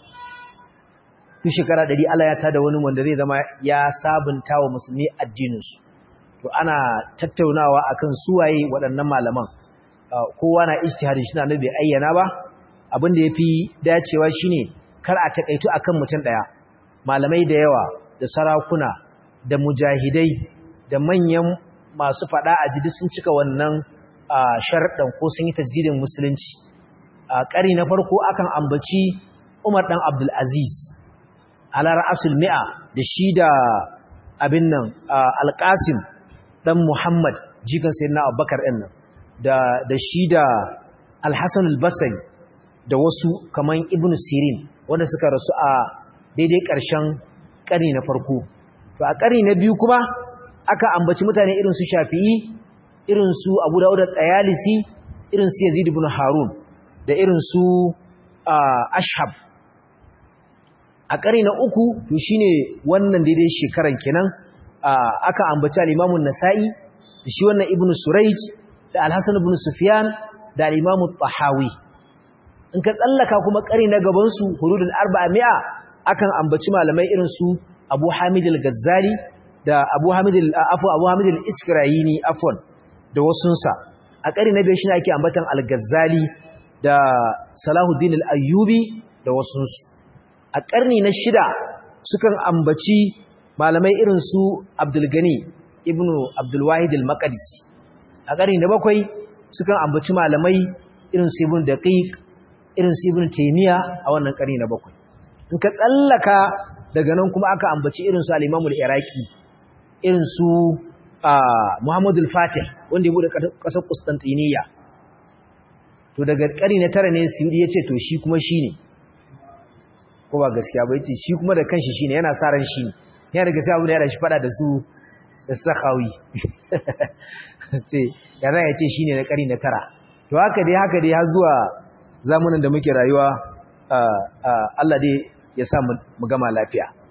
duk shekara ɗari Allah ya tada wani wanda zai zama ya sabunta wa musulmi addininsu to ana tattaunawa akan suwaye waɗannan malaman kowa na ijtihadin shi na bai ayyana ba abin da yafi dacewa shine kar a takaitu akan mutum daya malamai da yawa da sarakuna da mujahidai da manyan masu fada a jidi sun cika wannan sharɗan ko sun yi tajdidin musulunci a ƙari na farko akan ambaci Umar dan Abdul Aziz ala ra'asul mi'a da shi da abin nan Al-Qasim dan Muhammad jikan sayyidina Abubakar din nan da da shi da Al-Hasan al-Basri da wasu kaman Ibn Sirin wanda suka rasu a daidai ƙarshen ƙari na farko to a ƙari na biyu kuma aka ambaci mutane irin su Shafi'i irin su Abu Dawud al-Tayalisi irin su Yazid ibn Harun da irin su Ashhab a ƙari na uku to shine wannan daidai shekaran kenan aka ambaci al-Imam nasai da shi wannan Ibn Surayj da Al-Hasan ibn Sufyan da al-Imam tahawi in ka tsallaka kuma ƙari na gaban su hududul arba'a mi'a akan ambaci malamai irin su Abu Hamid al-Ghazali da Abu Hamid al-Afu Abu Hamid al-Isfirayini afwan da wasunsa a ƙari na biyu shine ake ambatan al-Ghazali da Salahuddin al-Ayyubi da wasunsu a ƙarni na shida sukan ambaci malamai irin su Abdulgani ibn Abdulwahid al-Maqdisi a ƙarni na bakwai sukan ambaci malamai irin su Ibn Daqiq irin su Ibn Taymiyyah a wannan ƙarni na bakwai in ka tsallaka daga nan kuma aka ambaci irin su al-Imam al-Iraqi irin su Muhammad al-Fatih wanda ya bude ƙasar Constantinople to daga ƙarni na tara ne Suyudi yace to shi kuma shine ko ba gaskiya ba yace shi kuma da kanshi shine yana sa ran shi yana da gaskiya abin da yana shi fada da su da sakawi ce ya za ya ce shine na kari na tara to haka dai haka dai har zuwa zamanin da muke rayuwa Allah dai ya sa mu gama lafiya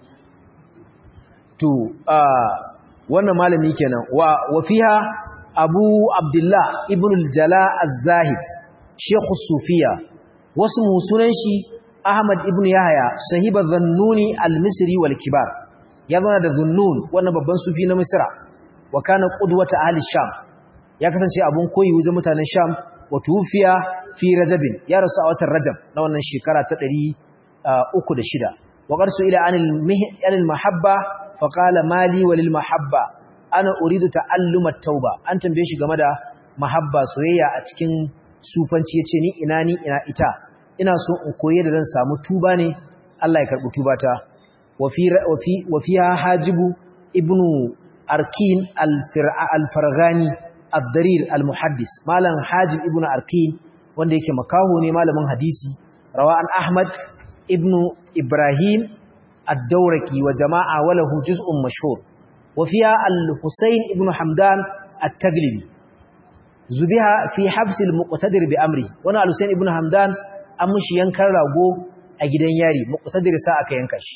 to wannan malami kenan wa wa fiha abu abdullah ibn al-jala az-zahid shaykh sufiya wasu sunan shi ahmad ibn yahya sahiba dhannuni al-misri wal kibar ya zana da dhunnun wannan babban sufi na misra wa kana qudwata ahli sham ya kasance abun koyi wajen mutanen sham wa tufiya fi rajabin ya rasu a watan rajab na wannan shekara ta 306 وقد سئل عن المحبة فقال مالي وللمحبة أنا أريد تعلم التوبة أنت بيش game mahabba soyayya a cikin sufanci yace ni ina ni ina ita ina so in koyi da zan samu tuba ne Allah ya karbi tubata wa fi wa fiha hajibu ibnu arkin al-farghani ad-darir al-muhaddis malam hajib ibnu arkin wanda yake makaho ne malamin hadisi rawa an ahmad ابن إبراهيم الدوركي وجماعة وله جزء مشهور وفيها الحسين ابن حمدان التقلبي زبها في حبس المقتدر بأمره وانا الحسين ابن حمدان أمش ينكر رغو أجدن ياري مقتدر ساعة ينكش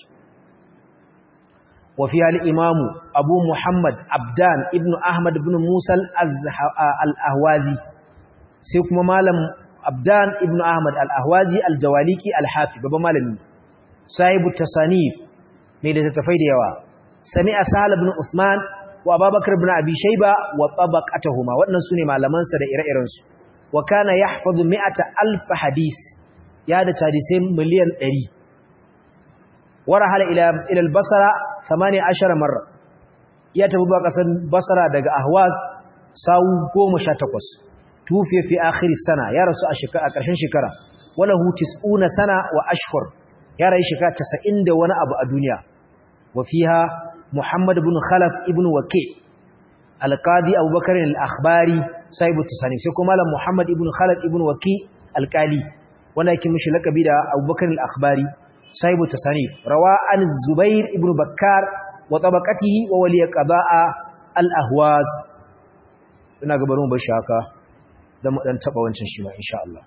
وفيها الإمام أبو محمد عبدان ابن أحمد بن موسى الأهوازي سيكما مالم Abdan ibn Ahmad al-Ahwazi al-Jawaliki al-Hafi babban malami sahibu tasanif mai da tafai da yawa sami'a Sahal ibn Uthman wa Abubakar ibn Abi Shayba wa tabaqatuhuma waɗannan sune malaman sa da ire-iren su wa kana yahfazu mi'ata alf hadith ya da hadisai miliyan 100 warahala ila ila al-Basra 18 marra ya tafi zuwa kasar Basra daga Ahwaz sawu 18 tufiya fi akhir sana ya rasu a shekara a ƙarshen shekara wala hu tis'una sana wa ashhur ya rayu shekara 90 da wani abu a duniya wa fiha muhammad ibn khalaf ibn waqi al-qadi abubakar al-akhbari sahibu tasani sai kuma malam muhammad ibn khalaf ibn waqi al-qali wanda yake mishi lakabi da abubakar al-akhbari sahibu tasani rawa an zubair ibn bakkar wa tabaqatihi wa wali qada'a al-ahwaz ina ga bari mu bar shi haka dan mu dan taba wancan shi ma insha Allah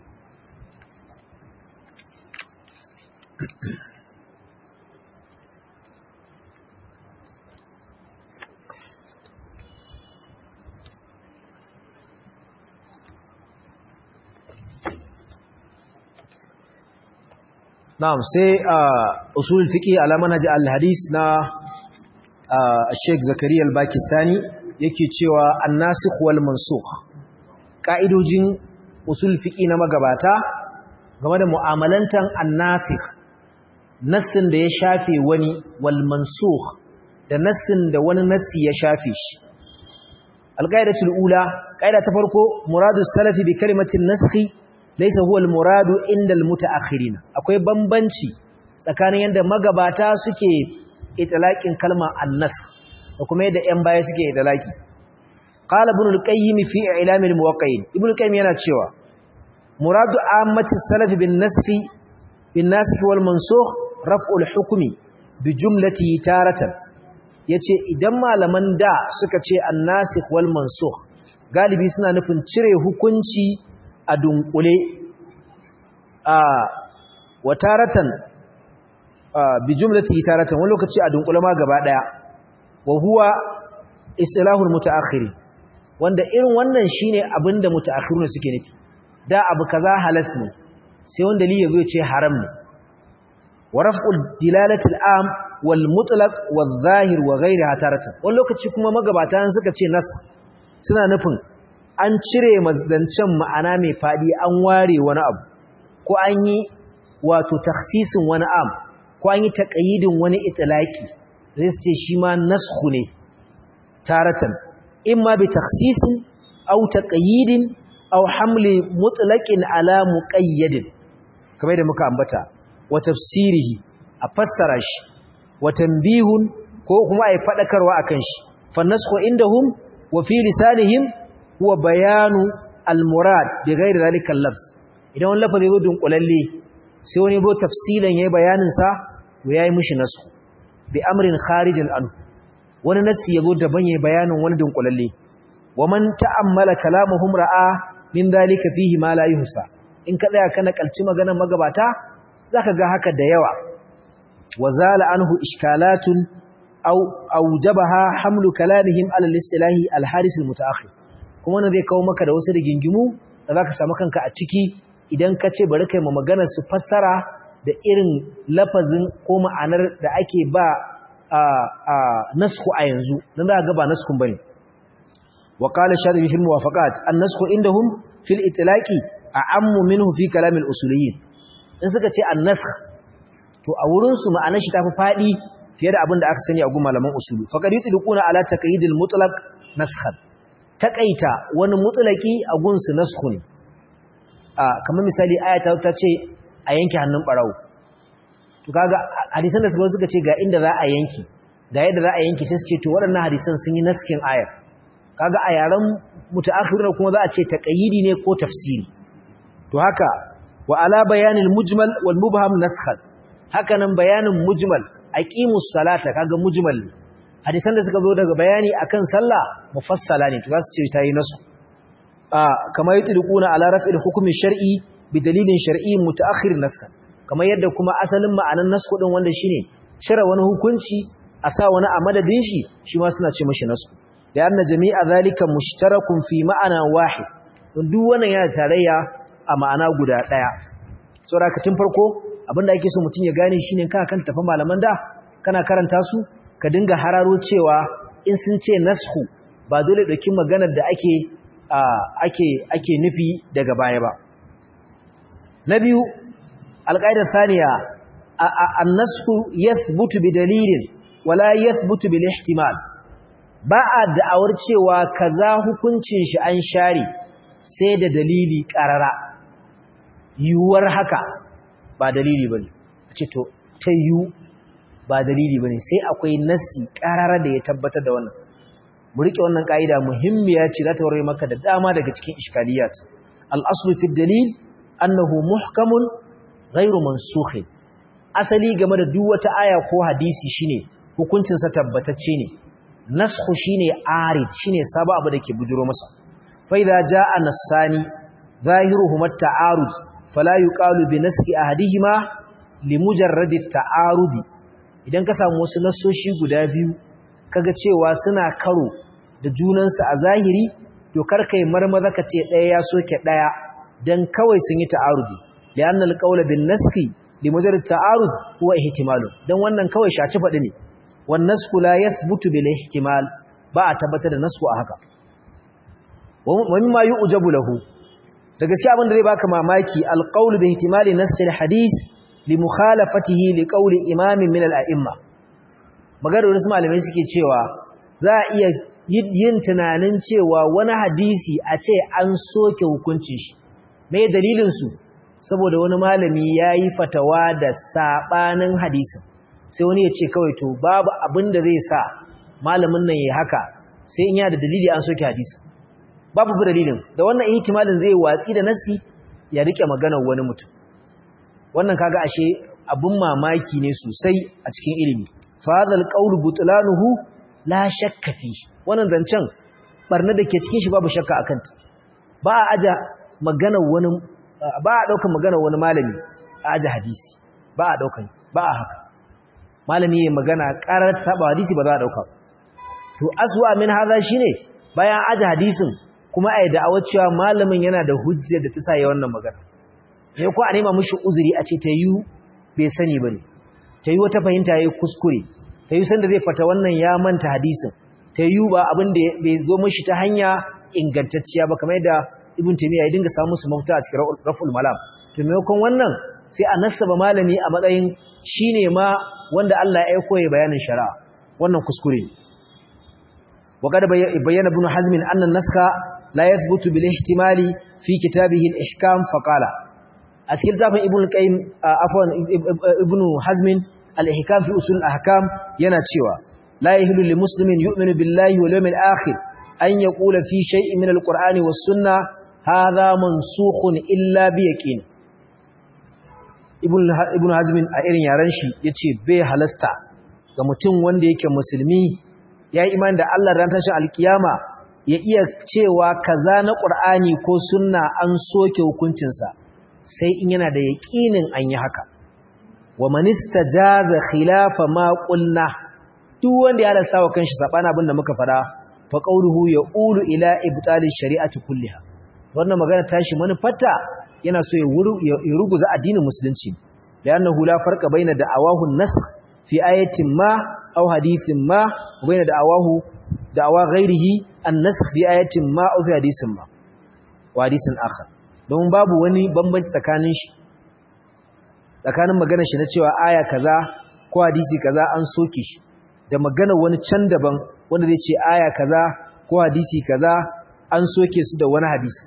Na'am sai usul fiqi ala manhaj al-hadis na Sheikh Zakariya al-Pakistani yake cewa an-nasikh wal mansukh ka'idojin usul fiqi na magabata game da mu'amalantan an-nasikh nassin da ya shafe wani wal mansukh da nassin da wani nassi ya shafe shi al-qaidatul ula qaida ta farko muradu salafi bi kalimatin naskhi laysa huwa al-muradu inda al-mutaakhirin akwai bambanci tsakanin yanda magabata suke itlaqin kalma an-nasakh da kuma yadda ƴan baya suke itlaqi qala ibn al-qayyim fi i'lam al-muwaqqi'in ibn al-qayyim yana cewa muradu ammati salafi bin nasfi bin nasikh wal mansukh raf'u al-hukmi bi jumlati taratan yace idan malaman da suka ce an-nasikh wal mansukh galibi suna nufin cire hukunci a dunkule a wataratan bi jumlati taratan wani lokaci a dunkule ma gaba daya wa huwa istilahul mutaakhiri wanda irin wannan shine abinda mutaakhiruna suke nufi da abu kaza halas ne sai wanda li yazo ce haram ne wa raf'ul dilalati al'am wal mutlaq wal zahir wa ghayriha taratan wani lokaci kuma magabatan suka ce nas suna nufin an cire mazdancen ma'ana mai faɗi an ware wani abu ko an yi wato taksisin wani am ko an yi taƙayidin wani itilaki zai ce shi ma nasku ne taratan in ma bi taksisin au taƙayidin au hamli mutlaƙin ala muƙayyadin kamar da muka ambata wa tafsirihi a fassara shi wa tambihun ko kuma a yi faɗakarwa a kan shi fa nasku indahum wa fi lisanihim huwa bayanu al-murad bi ghairi zalika al-lafz idan wani lafazi zo dunkulalle sai wani zo tafsilan yayi bayanin sa to yayi mishi nasu bi amrin kharijin anhu wani nasi yazo daban yayi bayanin wani dunkulalle wa man ta'ammala kalamuhum ra'a min zalika fihi ma la yuhsa in ka tsaya kana kalci maganar magabata zaka ga haka da yawa wa zala anhu ishkalatun aw awjabaha hamlu kalamihim ala al-istilahi al-haris al-mutaakhir kuma wannan zai kawo maka da wasu rigingimu da zaka samu kanka a ciki idan ka ce bari kai ma magana su fassara da irin lafazin ko ma'anar da ake ba a a nasku a yanzu dan za ga ba naskun bane wa qala sharibi fil muwafaqat an-nasku indahum fil itlaqi a'ammu minhu fi kalam al-usuliyyin in suka ce an-nasakh to a wurin su ma'anar shi tafi fadi fiye da abin da aka sani a gun malaman usulu faqad yutliquna ala taqyid al-mutlaq naskhan taqaita wani mutlaqi a gun su naskhun a kamar misali ayata ta ce a yanke hannun barawo to kaga hadisan da suka suka ce ga inda za a yanke ga yadda za a yanke sai su ce to waɗannan hadisan sun yi naskin ayar kaga a yaren mutaakhirun kuma za a ce taqyidi ne ko tafsiri to haka wa ala bayanil mujmal wal mubham naskhan haka nan bayanin mujmal aqimus salata kaga mujmal hadisan da suka zo daga bayani akan sallah mufassala ne to za su ce tayi nasu a kamar yutliquna ala raf'il hukmi shar'i bi dalilin shar'i mutaakhir naskhan kamar yadda kuma asalin ma'anan nasku din wanda shine cire wani hukunci a sa wani a madadin shi shi ma suna ce mishi nasku da anna jami'a zalika mushtarakun fi ma'ana wahid don duk wannan yana tarayya a ma'ana guda daya saboda tun farko abinda ake so mutum ya gane shine kana kan tafi malaman da kana karanta su ka dinga hararo cewa in sun ce nasku ba dole dauki maganar da ake ake ake nufi daga baya ba na biyu alƙaidar saniya annasku yathbutu bi dalilin wala yathbutu bil ihtimal ba a da'awar cewa kaza hukuncin shi an share sai da dalili karara yuwar haka ba dalili bane ce to ta yu ba dalili bane sai akwai nassi karara da ya tabbatar da wannan mu rike wannan kaida muhimmiya ce za ta warware maka da dama daga cikin iskaliyat al-aslu fi dalil annahu muhkamun ghairu mansukh asali game da duk wata aya ko hadisi shine hukuncin sa tabbatacce ne naskhu shine arid shine sabo abu dake bujuro masa fa idza jaa nasani zahiruhuma at-ta'arud fala yuqalu bi naski ahadihima limujarrad at-ta'arudi idan ka samu wasu nassoshi guda biyu kaga cewa suna karo da junansu a zahiri to karkai marmaza ka ce ɗaya ya soke ɗaya dan kawai sun yi ta'arudi lianna alqawla bin naski limujarrad ta'arud huwa ihtimalu dan wannan kawai shaci fadi ne wan nasku la yathbutu bil ihtimal ba a tabbatar da nasku a haka wa mimma yu'jabu lahu da gaskiya abin da zai baka mamaki alqawlu bi ihtimali nass alhadith li mukhalafatihi li qawli imamin min al-a'imma maganar wasu malamai suke cewa za a iya yin tunanin cewa wani hadisi a ce an soke hukuncin shi mai dalilinsu saboda wani malami ya yi fatawa da saɓanin hadisin sai wani ya ce kawai to babu abin da zai sa malamin nan ya haka sai in ya da dalili an soke hadisin babu bu dalilin da wannan ihtimalin zai watsi da nasi ya rike maganar wani mutum wannan kaga ashe abin mamaki ne sosai a cikin ilimi fa hadal qawlu butlanuhu la shakka fi wannan zancen barna da ke cikin shi babu shakka akan ta ba a aja magana wani ba a daukan magana wani malami a aja hadisi ba a daukan ba a haka malami yayin magana karar saba hadisi ba za a dauka to aswa min hadha shine bayan aja hadisin kuma ai da'awa cewa malamin yana da hujja da ta sa ya wannan magana sai ko a nema mishi uzuri a ce ta yi bai sani bane ta yi wata fahimta yayi kuskure ta yi sanda zai fata wannan ya manta hadisin ta yi ba abin da bai zo mishi ta hanya ingantacciya ba kamar yadda ibn taymiya ya dinga samu su mafita a cikin raful malam to maimakon wannan sai a nasaba malami a matsayin shine ma wanda Allah ya aiko ya bayanin shari'a wannan kuskure ne wa kada bayyana ibn hazm anna naska la yathbutu bil ihtimali fi kitabihi al ihkam fa qala a cikin zafin ibn qayyim afwan ibn hazm al ihkam fi usul al ahkam yana cewa la yahillu lil muslimin yu'minu billahi wal yawmil akhir an yaqula fi shay'in min al qur'ani was sunnah hadha mansukhun illa bi yaqin ibn hazmin a irin yaren shi yace bai halasta ga mutum wanda yake musulmi ya yi imani da Allah ran tashin alkiyama ya iya cewa kaza na qur'ani ko sunna an soke hukuncinsa sai in yana da yaqinin an yi haka wa man istajaza khilafa ma qulna duk wanda ya halasta wa kanshi sabana abin da muka fada fa qawluhu yaqulu ila ibtali shari'ati kulliha wannan magana tashi manufarta yana so ya ruguza addinin musulunci li'annahu la farqa baina da'awahu an-nasakh fi ayatin ma aw hadithin ma wa baina da'awahu da'awa ghairihi an-nasakh fi ayatin ma aw fi hadithin ma wa hadithin akhar don babu wani bambanci tsakanin shi tsakanin maganar shi na cewa aya kaza ko hadisi kaza an soke shi da maganar wani can daban wanda zai ce aya kaza ko hadisi kaza an soke su da wani hadisi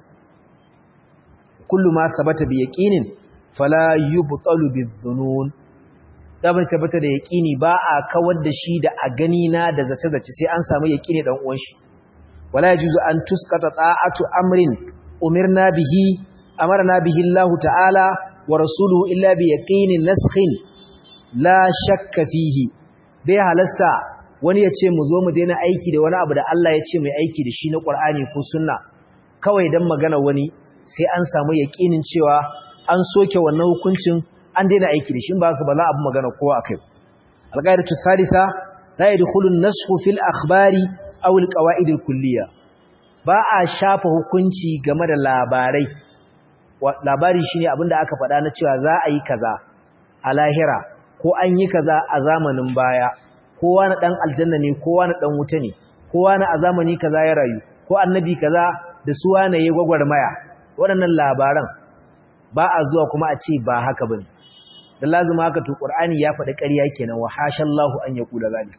kullu ma sabata bi yaqinin fala yubtalu bizunun da bai tabbata da yaqini ba a kawar da shi da a gani na da zace zace sai an samu yaqini dan uwan shi wala yajuzu an tusqata ta'atu amrin umirna bihi amarna bihi Allah ta'ala wa rasuluhu illa bi yaqinin naskhin la shakka fihi bai halasta wani ya ce mu zo mu daina aiki da wani abu da Allah ya ce mai aiki da shi na Qur'ani ko sunna kawai dan magana wani sai an samu yaqinin cewa an soke wannan hukuncin an daina aiki da shi ba haka ba za a bi magana kowa akai al-qaidatu thalitha la yadkhulu an-nasxu fil akhbari aw al-qawaid al-kulliyya ba a shafa hukunci game da labarai labari shine abinda aka faɗa na cewa za a yi kaza a lahira ko an yi kaza a zamanin baya kowa na dan aljanna ne kowa na dan wuta ne kowa na a zamani kaza ya rayu ko annabi kaza da su wane ya gwagwarmaya waɗannan labaran ba a zuwa kuma a ce ba haka bane dan lazima haka to qur'ani ya faɗi ƙarya kenan wa hashallahu an yaqula zalik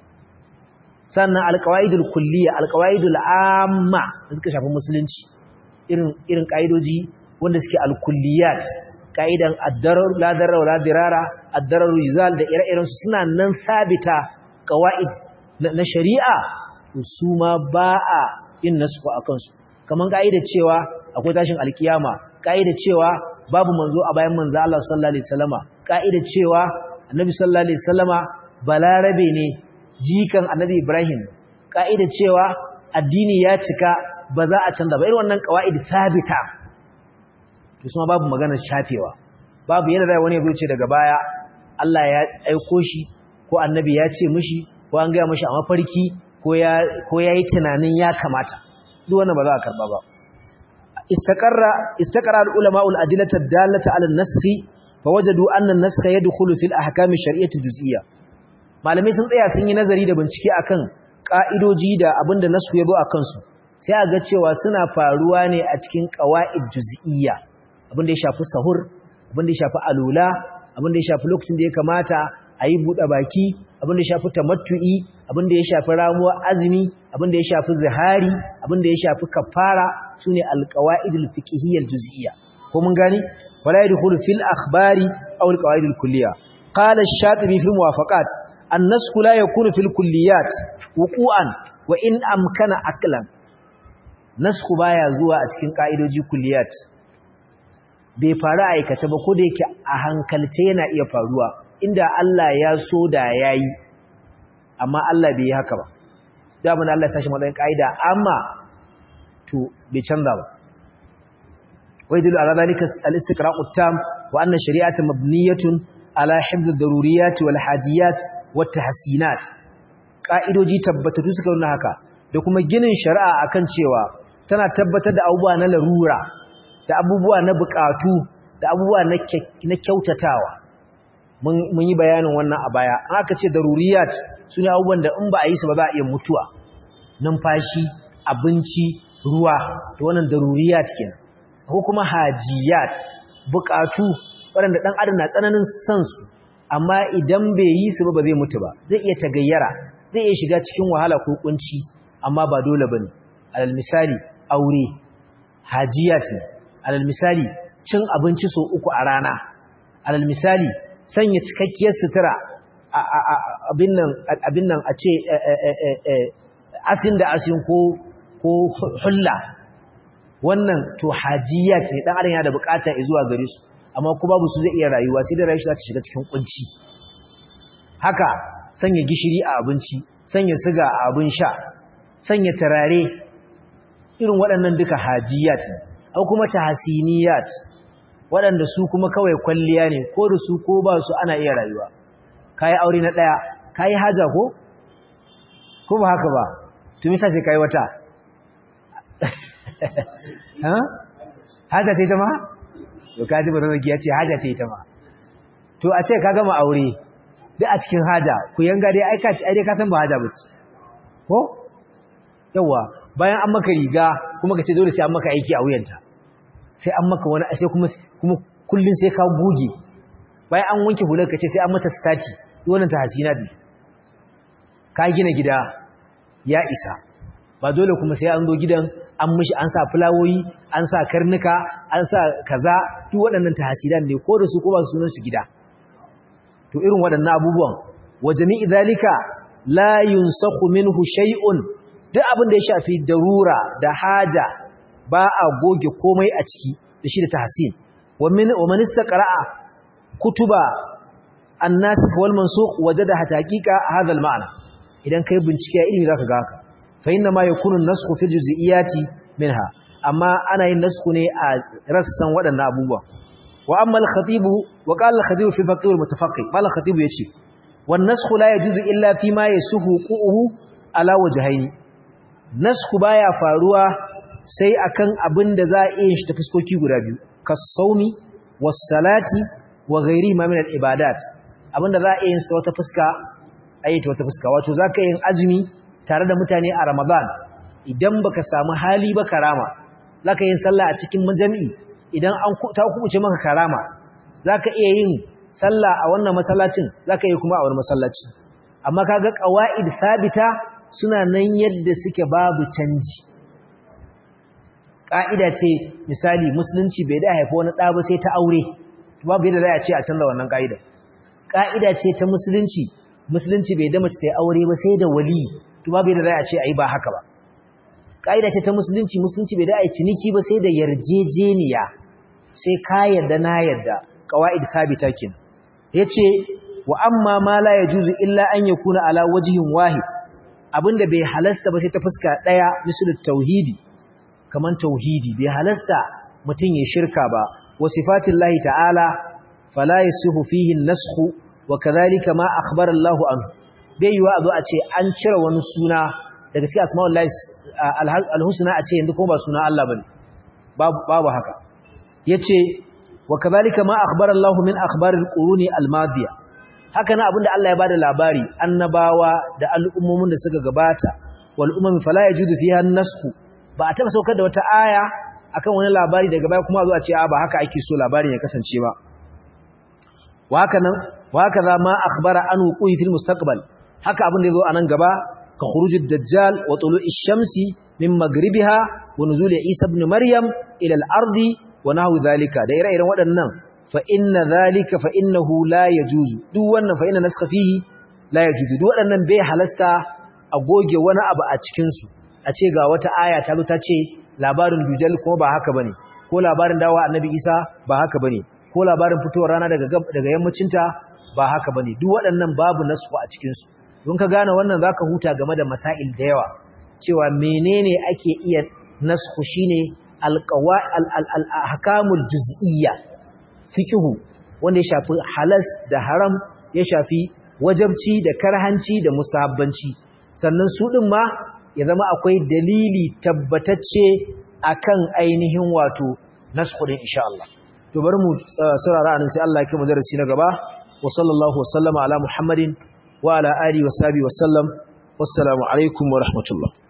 sannan alqawaidul kulliyya alqawaidul amma da suka shafi musulunci irin irin kaidoji wanda suke alkulliyat kaidan ad-darar la darar la dirara ad-darar yuzal da ire-iren su suna nan sabita qawaid na shari'a to su ma ba a yin nasu akan su kaman kaidar cewa akwai tashin alkiyama kaidar cewa babu manzo a bayan manzo Allah sallallahu alaihi wasallama kaidar cewa annabi sallallahu alaihi wasallama balarabe ne jikan annabi Ibrahim kaidar cewa addini ya cika ba za a canza ba irin wannan qawaid sabita to kuma babu maganar shafewa babu yadda zai wani ya ce daga baya Allah ya aiko shi ko annabi ya ce mishi ko an gaya mishi a mafarki ko ya ko yayi tunanin ya kamata duk wannan ba za a karba ba istaqarra istaqara al-ulama al-adillata ad-dallata 'ala an-nasakh fawajadu anna an-nasakh yadkhulu fil ahkam ash-shari'ah al-juz'iyya malamai sun tsaya sun yi nazari da bincike akan ka'idoji da abinda nasu yazo akan su sai a ga cewa suna faruwa ne a cikin qawaid juz'iyya abinda ya shafi sahur abinda ya shafi alula abinda ya shafi lokacin da ya kamata a yi buɗe baki abinda ya shafi tamattu'i abinda ya shafi ramuwar azumi abinda ya shafi zihari abinda ya shafi kafara sune alqawaidul fiqhiyyah juz'iyya ko mun gani wala yadkhulu fil akhbari aw alqawaidul kulliyya qala ash-shatibi fi muwafaqat an-nasx la yakunu fil kulliyat wuqu'an wa in amkana aklan nasku baya zuwa a cikin ka'idoji kulliyat bai faru a aikace ba ko da yake a hankalce yana iya faruwa inda Allah ya so da yayi amma Allah bai yi haka ba da abin Allah ya sashi matsayin kaida amma to bai canza ba wai dilu ala zalika al-istiqra'u tam wa anna shari'ata mabniyatun ala hifdh ad-daruriyat wal hajiyat wat tahsinat kaidoji tabbatatu suka nuna haka da kuma ginin shari'a akan cewa tana tabbatar da abubuwa na larura da abubuwa na bukatu da abubuwa na kyautatawa mun yi bayanin wannan a baya an aka ce daruriyat su ne abubuwan da in ba a yi su ba za a iya mutuwa numfashi abinci ruwa da wannan daruriyat kenan ko kuma hajiyat bukatu waɗanda ɗan adam na tsananin son su amma idan bai yi su ba ba zai mutu ba zai iya tagayyara zai iya shiga cikin wahala ko kunci amma ba dole bane alal misali aure hajiyat ne alal misali cin abinci so uku a rana alal misali sanya cikakkiyar sutura abin nan a ce asin da asin ko ko hulla wannan to hajiyat ne dan adam yana da bukata zuwa gare su amma ko babu su zai iya rayuwa sai da rayuwa za ta shiga cikin kunci haka sanya gishiri a abinci sanya siga a abin sha sanya tarare irin waɗannan duka hajiyat ne au kuma tahsiniyat waɗanda su kuma kawai kwalliya ne ko da su ko ba su ana iya rayuwa kai aure na daya kai haja ko ko ba haka ba to misa sai kai wata ha haja ce ta ma to kaji ba zan ya ce haja ce ta ma to a ce ka gama aure duk a cikin haja ku yanga dai aika ci ai dai ka san ba haja bace ko yawa bayan an maka riga kuma ka ce dole sai an maka aiki a wuyanta sai an maka wani sai kuma kuma kullun sai ka goge bayan an wanke hular ka ce sai an mata stati wannan ta hasina ne ka gina gida ya isa ba dole kuma sai an zo gidan an mishi an sa fulawoyi an sa karnuka an sa kaza duk waɗannan tahasidan ne ko da su ko ba sunan su gida to irin waɗannan abubuwan wa jami'i zalika la yunsakhu minhu shay'un duk abin da ya shafi darura da haja ba a goge komai a ciki da shi da tahsin wa min wa man istaqra'a kutuba an-nasikh wal mansukh wajada haqiqa hadha al-ma'na idan kai bincike ilimi zaka ga haka fa inna ma yakunu an-naskhu fi juz'iyati minha amma ana yin nasku ne a rassan waɗannan abubuwa wa amma al-khatib wa qala al-khatib fi faqih al-mutafaqqih qala al-khatib yace wan naskhu la yajuzu illa fi ma yasuhu qu'uhu ala wajhayn nasku baya faruwa sai akan abin da za a iya shi ta fuskoki guda biyu kas-sawmi was-salati wa ghairi ma min al-ibadat abinda za a iya yin ta wata fuska ayi ta wata fuska wato zaka yin azumi tare da mutane a Ramadan idan baka samu hali ba karama zaka yin sallah a cikin majami'i idan an ta kubuce maka karama zaka iya yin sallah a wannan masallacin zaka yi kuma a wani masallaci amma kaga qawaid sabita suna nan yadda suke babu canji ka'ida ce misali musulunci bai da haifa wani ɗa ba sai ta aure babu yadda za a ce a canza wannan ka'ida ka'ida ce ta musulunci musulunci bai da mace ta aure ba sai da wali to babu yadda za a ce ai ba haka ba ka'ida ce ta musulunci musulunci bai da ai ciniki ba sai da yarjejeniya sai ka yarda na yarda qawaid sabita kin yace wa amma ma la yajuzu illa an yakuna ala wajhin wahid abinda bai halasta ba sai ta fuska daya misalu tauhidi kaman tauhidi bai halasta mutun ya shirka ba wa sifatillahi ta'ala fala yasihu fihi an-nasxu wa kadhalika ma akhbara Allahu anhu bai yiwa a zo a ce an cire wani suna daga cikin asma'ullahi al-husna a ce yanzu kuma ba suna Allah bane babu babu haka yace wa kadhalika ma akhbara Allahu min akhbaril quruni al-madiya haka na abinda Allah ya bada labari annabawa da al'ummomin da suka gabata wal umam fala yajudu fiha an-nasxu ba a taba saukar da wata aya akan wani labari daga baya kuma zo a ce a ba haka ake so labarin ya kasance ba wa haka nan wa haka za ma akhbara an wuqu'i fil mustaqbal haka abin da yazo anan gaba ka khurujud dajjal wa tulu'i shamsi min magribiha wa nuzul isa ibn maryam ila al-ardi wa nahwu dhalika da ire-iren waɗannan fa inna dhalika fa innahu la yajuzu duk wannan fa inna naskha fihi la yajuzu duk waɗannan bai halasta a goge wani abu a cikin su a ce ga wata aya ta zo ta ce labarin dujal kuma ba haka bane ko labarin dawa annabi isa ba haka bane ko labarin fitowar rana daga daga yammacinta ba haka bane duk waɗannan babu nasu a cikin su don ka gane wannan zaka huta game da masail da yawa cewa menene ake iya nasku shine alqawa al-ahkamul juz'iyya fiqhu wanda ya shafi halas da haram ya shafi wajabci da karhanci da mustahabbanci sannan su din ma ya zama akwai dalili tabbatacce akan ainihin wato nasku din insha Allah to bari mu saurara anan sai Allah ya kai mu darasi na gaba wa sallallahu wasallama ala muhammadin wa ala alihi wa sahbihi wa sallam wassalamu alaikum wa rahmatullah